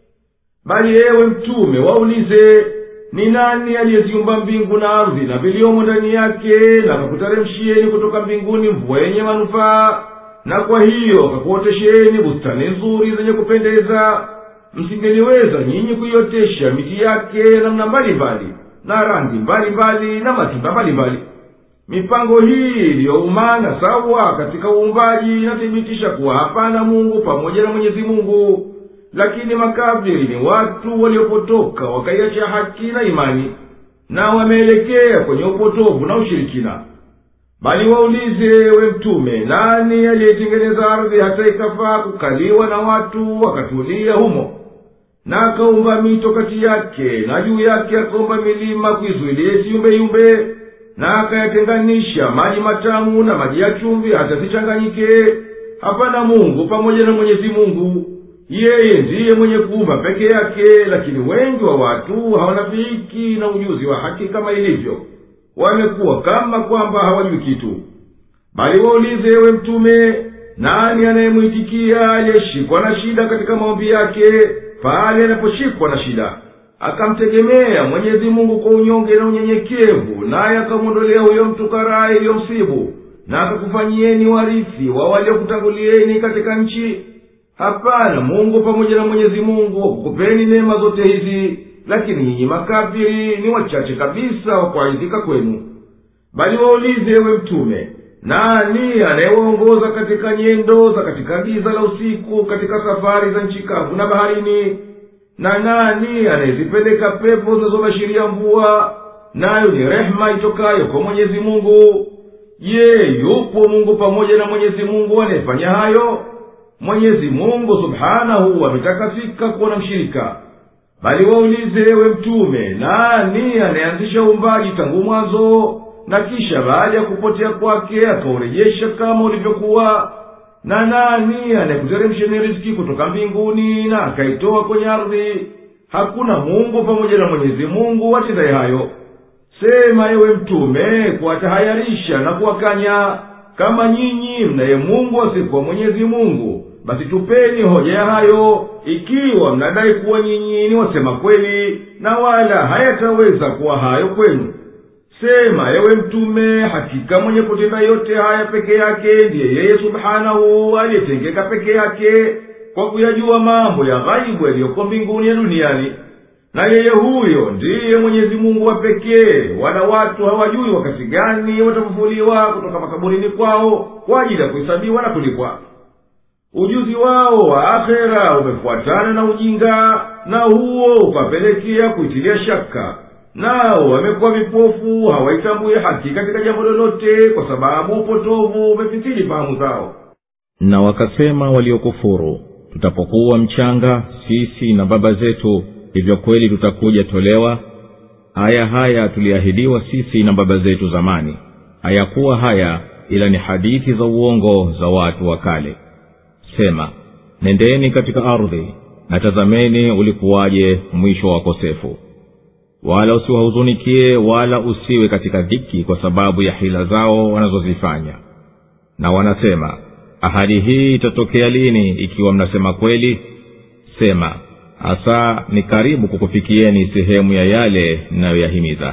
bali ewe mtume waulize ni nani aliyeziumba mbingu na ardhi na viliomo ndani yake na akakuteremshieni kutoka mbinguni mvua yenye manufaa na kwa hiyo akakuotesheni bustani nzuri zenye kupendeza msingeliweza nyinyi kuiotesha miti yake namna mbalimbali na rangi mbalimbali na matunda mbalimbali mipango hii iliyoumana sawa katika uumbaji inathibitisha kuwa hapana mungu pamoja na mwenyezi mungu lakini makafiri ni watu waliopotoka wakaiacha haki na imani na wameelekea kwenye upotovu na ushirikina bali waulize we mtume nani aliyetengeneza ardhi hata ikafaa kukaliwa na watu wakatulia humo na akaumba mito kati yake na juu yake akaumba milima kuizuilia isiyumbeyumbe na akayatenganisha maji matamu na maji ya chumvi hata zichanganyike hapana mungu pamoja na mwenyezi mungu yeye ndiye mwenye kuumba peke yake lakini wengi wa watu hawanafiiki na ujuzi wa haki kama ilivyo wamekuwa kama kwamba hawajui kitu bali waulize ewe mtume nani anayemwitikia aliyeshikwa na shida katika maombi yake pale anaposhikwa na shida akamtegemea mwenyezi mungu kwa unyonge na unyenyekevu naye akamwondolea huyo mtu karaa iliyomsibu na akakufanyieni warithi wa waliokutangulieni katika nchi hapana mungu pamoja na mwenyezi mungu wakukupeni neema zote hizi lakini nyinyi makafiri ni wachache kabisa wa kuaidhika kwenu bali waulize ewe mtume nani anayewaongoza katika nyendo za katika giza la usiku katika safari za nchi kavu na baharini na nani anayezipeleka pepo zinazobashiria mvua nayo ni rehema itokayo kwa mwenyezi mungu je yupo mungu pamoja na mwenyezi mungu anayefanya hayo mwenyezi mungu subhanahu ametakasika kuwa na mshirika bali waulize ewe mtume nani anayeanzisha uumbaji tangu mwanzo na kisha baada ya kupotea kwake akaurejesha kama ulivyokuwa na nani anayekuteremsheni riziki kutoka mbinguni na akaitoa kwenye ardhi hakuna mungu pamoja na mwenyezi mungu watendaye hayo sema ewe mtume kuwatahayarisha na kuwakanya kama nyinyi mnaye mungu asikuwa mwenyezi mungu basi tupeni hoja ya hayo ikiwa mnadai kuwa nyinyi ni wasema kweli na wala hayataweza kuwa hayo kwenu sema ewe mtume hakika mwenye kutenda yote haya peke yake ndiye yeye subhanahu aliyetengeka peke yake kwa kuyajua mambo ya ghaibu yaliyoko mbinguni ya duniani na yeye huyo ndiye mwenyezi mungu wa pekee wala watu hawajui wakati gani watafufuliwa kutoka makaburini kwao kwa ajili ya kuhesabiwa na kulipwa ujuzi wao wa akhera umefuatana na ujinga na huo ukapelekea kuitilia shaka nao wamekuwa vipofu hawaitambui haki katika jambo lolote kwa sababu upotovu umefitili fahamu zao na wakasema waliokufuru tutapokuwa mchanga sisi na baba zetu hivyo kweli tutakuja tolewa haya haya tuliahidiwa sisi na baba zetu zamani hayakuwa haya ila ni hadithi za uongo za watu wa kale sema nendeni katika ardhi na tazameni ulikuwaje mwisho wa wakosefu wala usiwahuzunikie wala usiwe katika dhiki kwa sababu ya hila zao wanazozifanya na wanasema ahadi hii itatokea lini ikiwa mnasema kweli sema hasa ni karibu kukufikieni sehemu ya yale mnayoyahimiza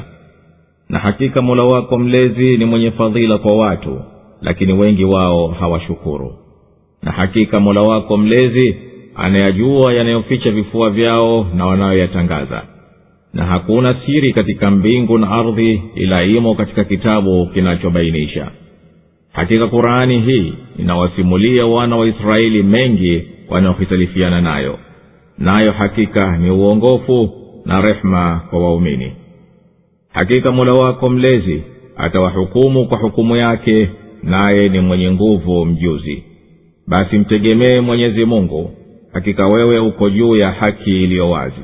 na hakika mola wako mlezi ni mwenye fadhila kwa watu lakini wengi wao hawashukuru na hakika mola wako mlezi anayajua yanayoficha vifua vyao na wanayoyatangaza na hakuna siri katika mbingu na ardhi ila imo katika kitabu kinachobainisha hakika qurani hii inawasimulia wana wa israeli mengi wanaohitalifiana nayo nayo hakika ni uongofu na rehma kwa waumini hakika mola wako mlezi atawahukumu kwa hukumu yake naye ni mwenye nguvu mjuzi basi mtegemee mwenyezi mungu hakika wewe uko juu ya haki iliyo wazi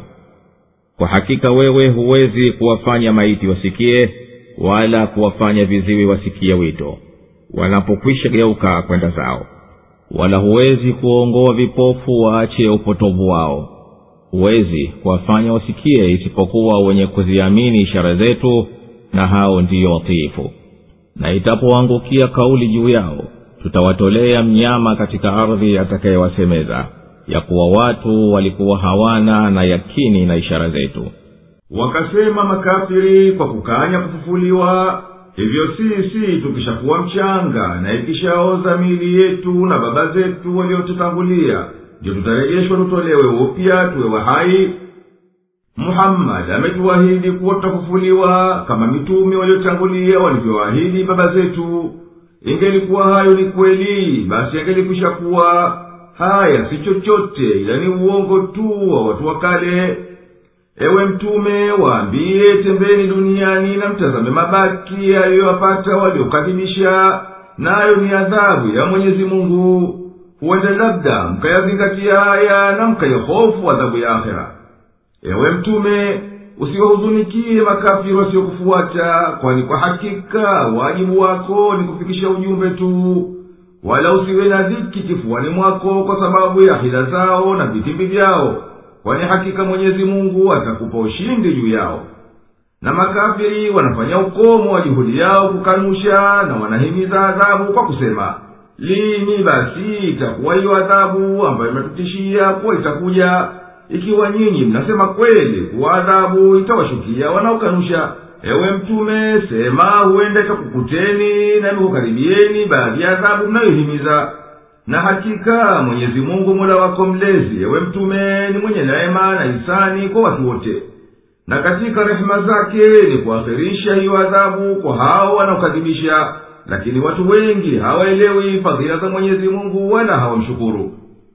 kwa hakika wewe huwezi kuwafanya maiti wasikie wala kuwafanya viziwi wasikie wito wanapokwisha geuka kwenda zao wala huwezi kuwaongoa vipofu waache upotovu wao huwezi kuwafanya wasikie isipokuwa wenye kuziamini ishara zetu na hao ndiyo watiifu na itapoangukia kauli juu yao tutawatolea mnyama katika ardhi atakayewasemeza ya kuwa watu walikuwa hawana na yakini na ishara zetu wakasema makafiri kwa kukanya kufufuliwa hivyo sisi tukishakuwa mchanga na ikishaoza miili yetu na baba zetu waliotutangulia ndio tutarejeshwa tutolewe upya tuwe wahai muhammadi ametuahidi kuwa tutafufuliwa kama mitume waliotangulia walivyoahidi baba zetu ingelikuwa hayo ni kweli basi angelikwisha kuwa haya si chochote ila ni uongo tu wa watu wa kale ewe mtume waambiye tembeni duniani na mtazame mabaki yaliyowapata waliokadhibisha nayo ni adhabu ya mwenyezi mungu huenda labda mkayazingatia haya na mkaihofu adhabu ya akhera ewe mtume usiwahuzunikie makafiri wasiokufuata kwani kwa hakika wajibu wako ni kufikisha ujumbe tu wala usiwe na dhiki kifuani mwako kwa sababu ya hila zao na vitimbi vyao kwani hakika mwenyezi mungu atakupa ushindi juu yao na makafiri wanafanya ukomo wa juhudi yao kukanusha na wanahimiza adhabu kwa kusema lini basi itakuwa hiyo adhabu ambayo imetutishia kuwa itakuja ikiwa nyinyi mnasema kweli kuwa adhabu itawashukia wanaokanusha ewe mtume sema huenda ikakukuteni na imekukaribieni baadhi ya adhabu mnayohimiza na hakika mwenyezi mungu mola wako mlezi ewe mtume ni mwenye neema na hisani kwa watu wote na katika rehema zake ni kuakhirisha hiyo adhabu kwa hao wanaokadhibisha lakini watu wengi hawaelewi fadhila za mwenyezi mungu wala hawamshukuru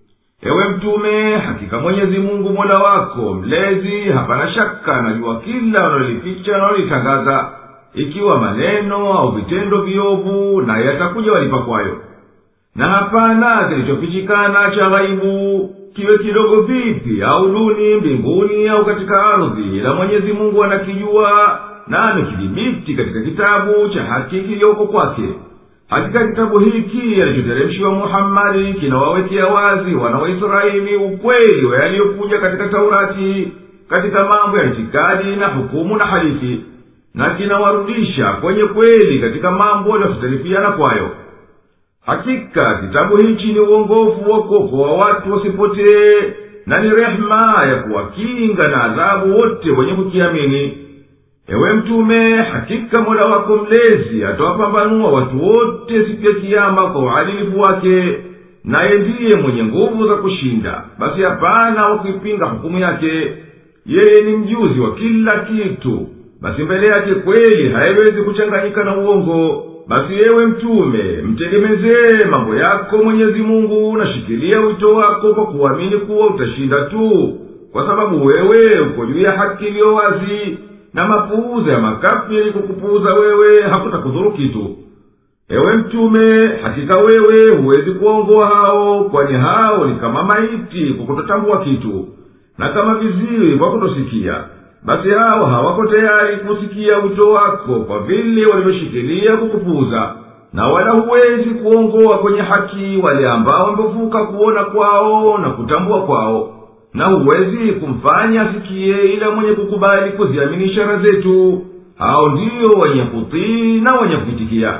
ewe mtume hakika mwenyezi mungu mola wako mlezi hapana shaka najua kila wanalolificha na wanalitangaza ikiwa maneno au vitendo viovu naye atakuja walipa kwayo na hapana kilichofichikana cha ghaibu kiwe kidogo vipi au duni mbinguni au katika ardhi ila mwenyezi mungu anakijua na amekidhibiti katika kitabu cha haki kiliyoko kwake hakika kitabu hiki alichoteremshiwa muhammadi kinawawekea wazi wana wa israeli ukweli wa yaliyokuja katika taurati katika mambo ya itikadi na hukumu na hadithi na kinawarudisha kwenye kweli katika mambo yaliyohtalifiana kwayo hakika kitabu hichi ni uongofu wa kuokoa watu wasipotee na ni rehema ya kuwakinga na adhabu wote wenye kukiamini ewe mtume hakika mola wako mlezi atawapambanua watu wote siku ya kiama kwa uadilifu wake naye ndiye mwenye nguvu za kushinda basi hapana wa kuipinga hukumu yake yeye ni mjuzi wa kila kitu basi mbele yake kweli haiwezi kuchanganyika na uongo basi yewe mtume mtegemezee mambo yako mwenyezi mungu nashikilia wito wako kwa kuamini kuwa utashinda tu kwa sababu wewe uko juu ya haki iliyo wazi na mapuuza ya makafiri kukupuuza wewe hakutakudhuru kitu ewe mtume hakika wewe huwezi kuwaongoa hao kwani hao ni kama maiti kwa kutotambua kitu na kama viziwi kwa kutosikia basi hao hawako tayari kusikia wito wako kwa vile walivyoshikilia kukupuuza na wala huwezi kuongoa kwenye haki wale ambao wamevuka kuona kwao na kutambua kwao na huwezi kumfanya asikie ila mwenye kukubali kuziamini ishara zetu hao ndiyo wenye kutii na wenye kuitikia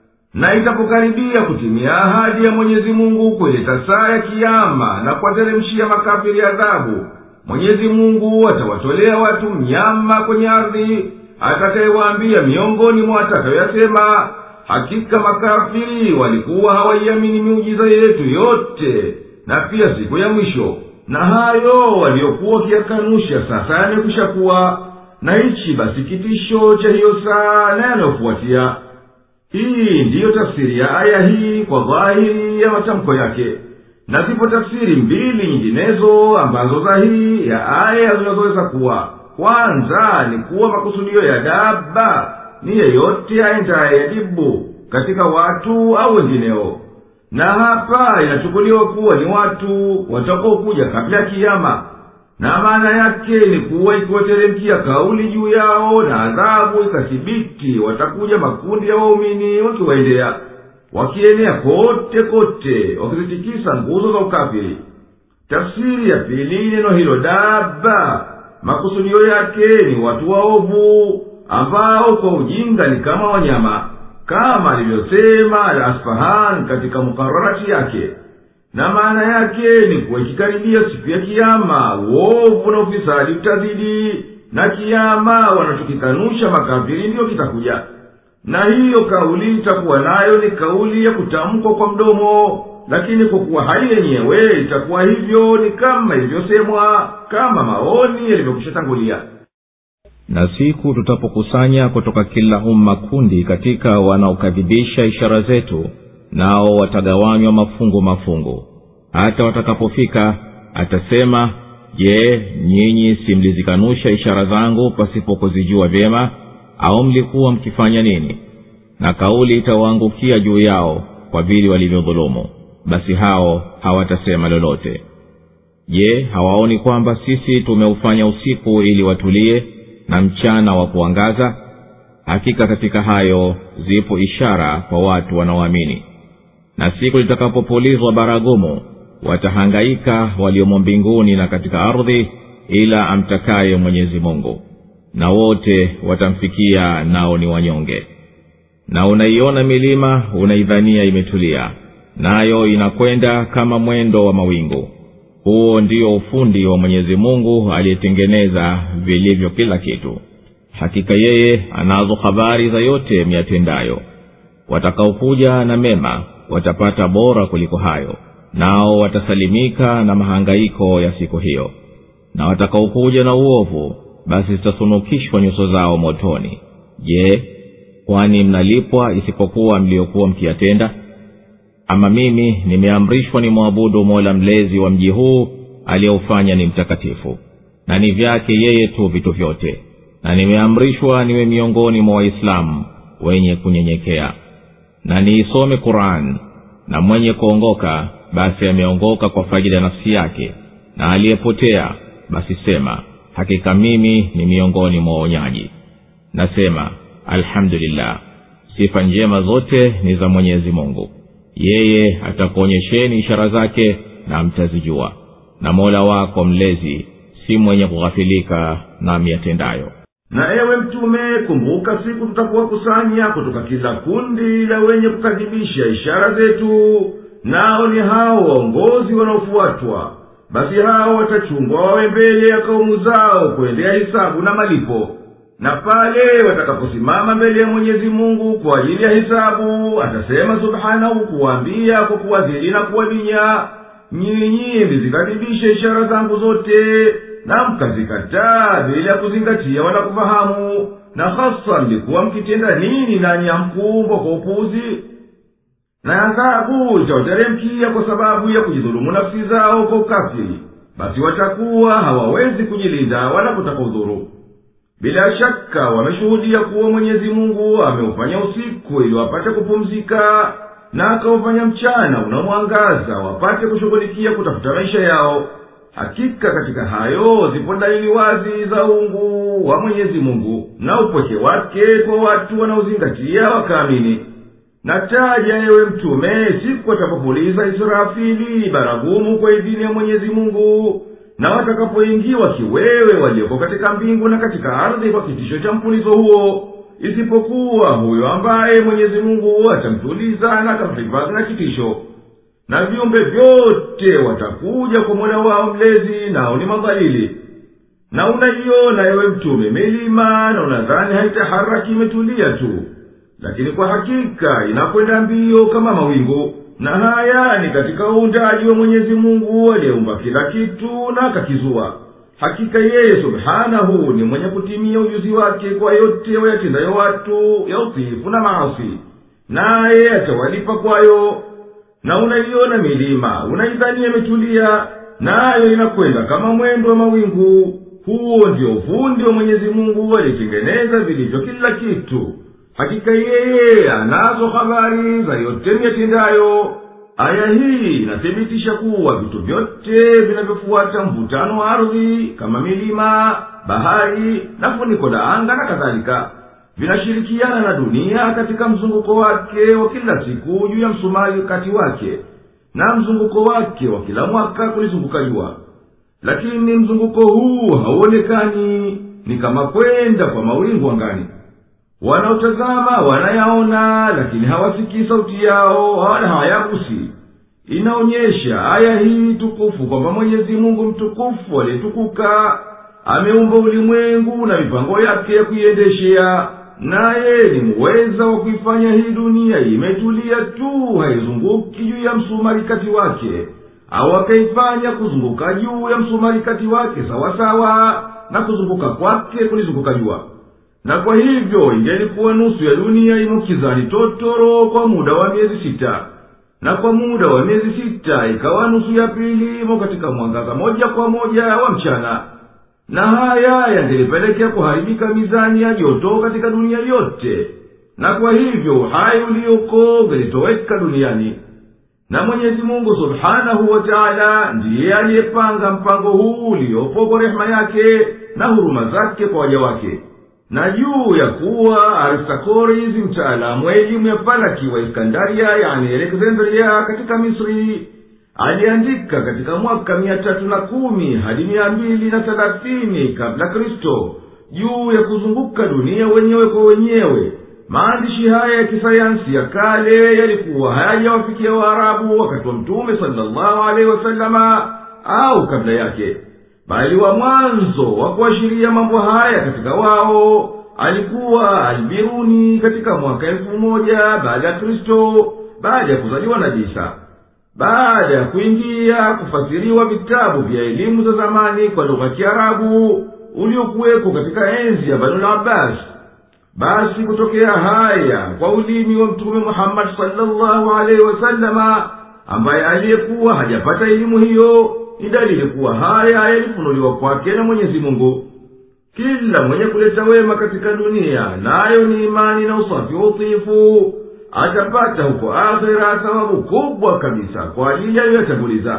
na itapokaribia kutimia ahadi ya mwenyezi mungu kuileta saa ya kiama na kuwateremshia makafiri adhabu mwenyezi mungu atawatolea watu mnyama kwenye ardhi atakayewaambia miongoni mwa atakayoyasema hakika makafiri walikuwa hawaiamini miujiza yetu yote na pia siku ya mwisho na hayo waliokuwa wakiyakanusha sasa yamekwisha kuwa na hichi basi kitisho cha hiyo saa na yanayofuatia hii ndiyo tafsiri ya aya hii kwa dhahiri ya matamko yake na zipo tafsiri mbili nyinginezo ambazo dhahiri ya aya zinazoweza kuwa kwanza ni kuwa makusudio ya daba ni yeyote aendaye yajibu katika watu au wengineo na hapa inachukuliwa kuwa ni watu watakaokuja kabla ya kiama na maana yake ni kuwa ikiwateremkia kauli juu yao na adhabu ikathibiti watakuja makundi ya waumini wakiwaendea wakienea kote kote wakizitikisa nguzo za ukafiri tafsiri ya pili neno hilo daba makusudio yake ni watu waovu ambao kwa ujinga ni kama wanyama kama alivyosema al asfahan katika mukararati yake na maana yake ni kuwa ikikaribia siku ya kiama uovu na ufisadi utazidi na kiama wanachokikanusha makafiri ndiyo kitakuja na hiyo kauli itakuwa nayo ni kauli ya kutamkwa kwa mdomo lakini kwa kuwa hali yenyewe itakuwa hivyo ni kama ilivyosemwa kama maoni yalivyokwishatangulia na siku tutapokusanya kutoka kila umma kundi katika wanaokadhibisha ishara zetu nao watagawanywa mafungu mafungu hata watakapofika atasema je nyinyi si mlizikanusha ishara zangu pasipo kuzijua vyema au mlikuwa mkifanya nini na kauli itawaangukia juu yao kwa vile walivyodhulumu basi hao hawatasema lolote je hawaoni kwamba sisi tumeufanya usiku ili watulie na mchana wa kuangaza hakika katika hayo zipo ishara kwa watu wanaoamini na siku litakapopulizwa baragumu watahangaika waliomo mbinguni na katika ardhi ila amtakaye mwenyezi mungu na wote watamfikia nao ni wanyonge na unaiona milima unaidhania imetulia nayo inakwenda kama mwendo wa mawingu huo ndio ufundi wa mwenyezi mungu aliyetengeneza vilivyo kila kitu hakika yeye anazo habari za yote miyatendayo watakaokuja na mema watapata bora kuliko hayo nao watasalimika na mahangaiko ya siku hiyo na watakaokuja na uovu basi zitasunukishwa nyuso zao motoni je kwani mnalipwa isipokuwa mliokuwa mkiyatenda ama mimi nimeamrishwa ni mwabudu mola mlezi wa mji huu aliyeufanya ni mtakatifu na ni vyake yeye tu vitu vyote na nimeamrishwa niwe miongoni mwa waislamu wenye kunyenyekea na niisome quran na mwenye kuongoka basi ameongoka kwa faida nafsi yake na aliyepotea basi sema hakika mimi ni miongoni mwa waonyaji nasema alhamdulillah sifa njema zote ni za mwenyezi mungu yeye atakuonyesheni ishara zake na mtazijua na mola wako mlezi si mwenye kughafilika na miyatendayo na ewe mtume kumbuka siku tutakuwakusanya kutoka kila kundi la wenye kukadhibisha ishara zetu nao ni hao waongozi wanaofuatwa basi hao watachungwa wawe mbele ya kaumu zao kuendea hisabu na malipo na pale watakaposimama mbele ya mwenyezi mungu kwa ajili ya hisabu atasema subhanahu kuwaambia kwa kuwazidi na kuwadinya nyinyi mlizikadhibisha ishara zangu zote na mkazikataa bila ya kuzingatia wala kufahamu na hasa mlikuwa mkitenda nini nanyi amkumbwa kwa upuzi na adhabu itawateremkia kwa sababu ya kujidhulumu nafsi zao kwa ukafiri basi watakuwa hawawezi kujilinda wala kutaka udhuru bila shaka wameshuhudia kuwa mwenyezi mungu ameufanya usiku ili wapate kupumzika na akaufanya mchana unamwangaza wapate kushughulikia kutafuta maisha yao hakika katika hayo zipo dalili wazi za ungu wa mwenyezi mungu na upweke wake kwa watu wanaozingatia wakaamini na taja ewe mtume siku atakapopuliza israfili baragumu kwa idhini ya mwenyezi mungu na watakapoingiwa kiwewe walioko katika mbingu na katika ardhi kwa kitisho cha mpulizo huo isipokuwa huyo ambaye mwenyezi mungu atamtuliza na atamhifadhi na kitisho na viumbe vyote watakuja kwa mola wao mlezi nao ni madhalili na unaiona ewe mtume milima na unadhani haitaharaki imetulia tu lakini kwa hakika inakwenda mbio kama mawingu na haya ni katika uundaji wa mwenyezi mungu aliyeumba kila kitu na akakizua hakika yeye subhanahu ni mwenye kutimia ujuzi wake kwa yote wayatendayo watu ya utiifu na maasi naye atawalipa kwayo na unaiona milima unaidhania imetulia nayo inakwenda kama mwendo wa mawingu huo ndio ufundi wa mwenyezi mungu aliyetengeneza vilivyo kila kitu hakika yeye anazo habari za yote miyatendayo aya hii inathibitisha kuwa vitu vyote vinavyofuata mvutano wa ardhi kama milima bahari na funiko la anga na kadhalika vinashirikiana na dunia katika mzunguko wake wa kila siku juu ya msumari kati wake na mzunguko wake wa kila mwaka kulizunguka jua lakini mzunguko huu hauonekani ni kama kwenda kwa mawingu angani wanaotazama wanayaona lakini hawasikii sauti yao wala hawayagusi inaonyesha aya hii tukufu kwamba mwenyezi mungu mtukufu aliyetukuka ameumba ulimwengu na mipango yake ya kuiendeshea naye ni muweza wa kuifanya hii dunia imetulia tu haizunguki juu ya msumarikati wake au akaifanya kuzunguka juu ya msumarikati wake sawasawa na kuzunguka kwake kulizunguka jua na kwa hivyo ingelikuwa nusu ya dunia imukizani totoro kwa muda wa miezi sita na kwa muda wa miezi sita ikawa nusu ya pili imo katika mwangaza moja kwa moja wa mchana na haya yangelipelekea kuharibika mizani ya joto katika dunia yote na kwa hivyo uhai ulioko ungelitoweka duniani na mwenyezi mungu subhanahu wa taala ndiye aliyepanga mpango huu uliopo kwa rehema yake na huruma zake kwa waja wake na juu ya kuwa aristakoris mtaalamu wa elimu ya falaki wa iskandaria yani alexandria katika misri aliandika katika mwaka mia tatu na kumi hadi mia mbili na thelathini kabla kristo juu ya kuzunguka dunia wenyewe kwa wenyewe maandishi haya ya kisayansi ya kale yalikuwa hayajawafikia waarabu wakati wa mtume salllahu alehi wasalama au kabla yake bali wa mwanzo wa kuashiria mambo haya katika wao alikuwa albiruni katika mwaka elfu moja baada ya kristo baada ya kuzaliwa na jisa baada ya kuingia kufasiriwa vitabu vya elimu za zamani kwa lugha ya kiarabu uliokuweko katika enzi ya banu abbas basi kutokea haya kwa ulimi wa mtume muhammadi salllahu alaihi wasalama ambaye aliyekuwa hajapata elimu hiyo ni dalili kuwa haya yalifunuliwa kwake na mwenyezi mungu kila mwenye kuleta wema katika dunia nayo ni imani na usafi wa utiifu atapata huko akhera thawabu kubwa kabisa kwa ajili aliyoyatanguliza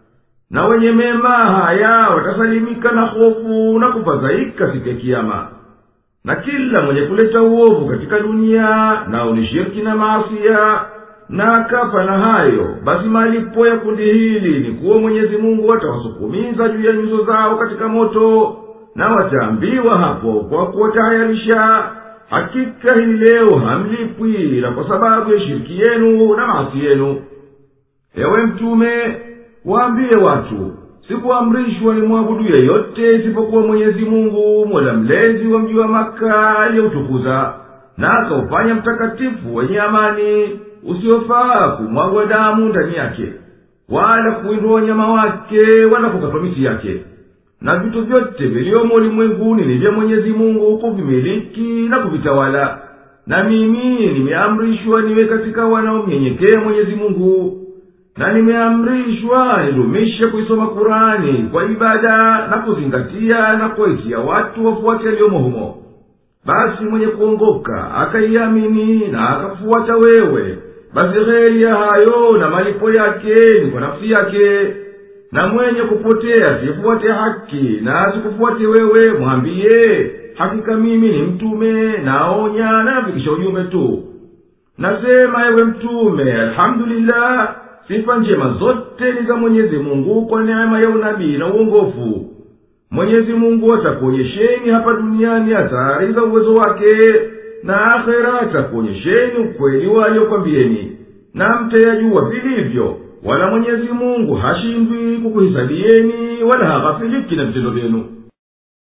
na wenye mema haya watasalimika na hofu na kufadhaika siku ya kiama na kila mwenye kuleta uovu katika dunia nao ni shirki na maasia na akafa na hayo basi malipo ya kundi hili ni kuwa mwenyezi mungu atawasukumiza juu ya nyuso zao katika moto na wataambiwa hapo kwa kuwatayarisha hakika hii leo hamlipwi ila kwa sababu ya shiriki yenu na maasi yenu ewe mtume waambie watu sikuamrishwa ni mwabudu yeyote isipokuwa mwenyezi mungu mola mlezi wa mji wa maka aliyeutukuza na akaufanya mtakatifu wenye amani usiofaa kumwagwa damu ndani yake wala kuwindwa wanyama wake wala kukatwa miti yake na vitu vyote viliomo ulimwenguni ni vya mwenyezi mungu kuvimiliki na kuvitawala na mimi nimeamrishwa niwe katika wanaomnyenyekea mwenyezi mungu na nimeamrishwa nidumishe kuisoma kurani kwa ibada na kuzingatia na kuwaitia watu wafuate yaliyomo humo basi mwenye kuongoka akaiamini na akafuata wewe basi heri ya hayo na malipo yake ni kwa nafsi yake na mwenye kupotea sifuate haki na asikufuate wewe mwambiye hakika mimi ni mtume naonya na nafikisha ujumbe tu nasema ewe mtume alhamdulillah sifa njema zote ni za mwenyezi mungu kwa neema ya unabii na uongofu mwenyezi mungu atakuonyesheni hapa duniani athari za uwezo wake na akhera atakuonyesheni ukweli waliokwambieni na mtayajua vilivyo wala mwenyezi mungu hashindwi kukuhisabieni wala haghafiliki na vitendo vyenu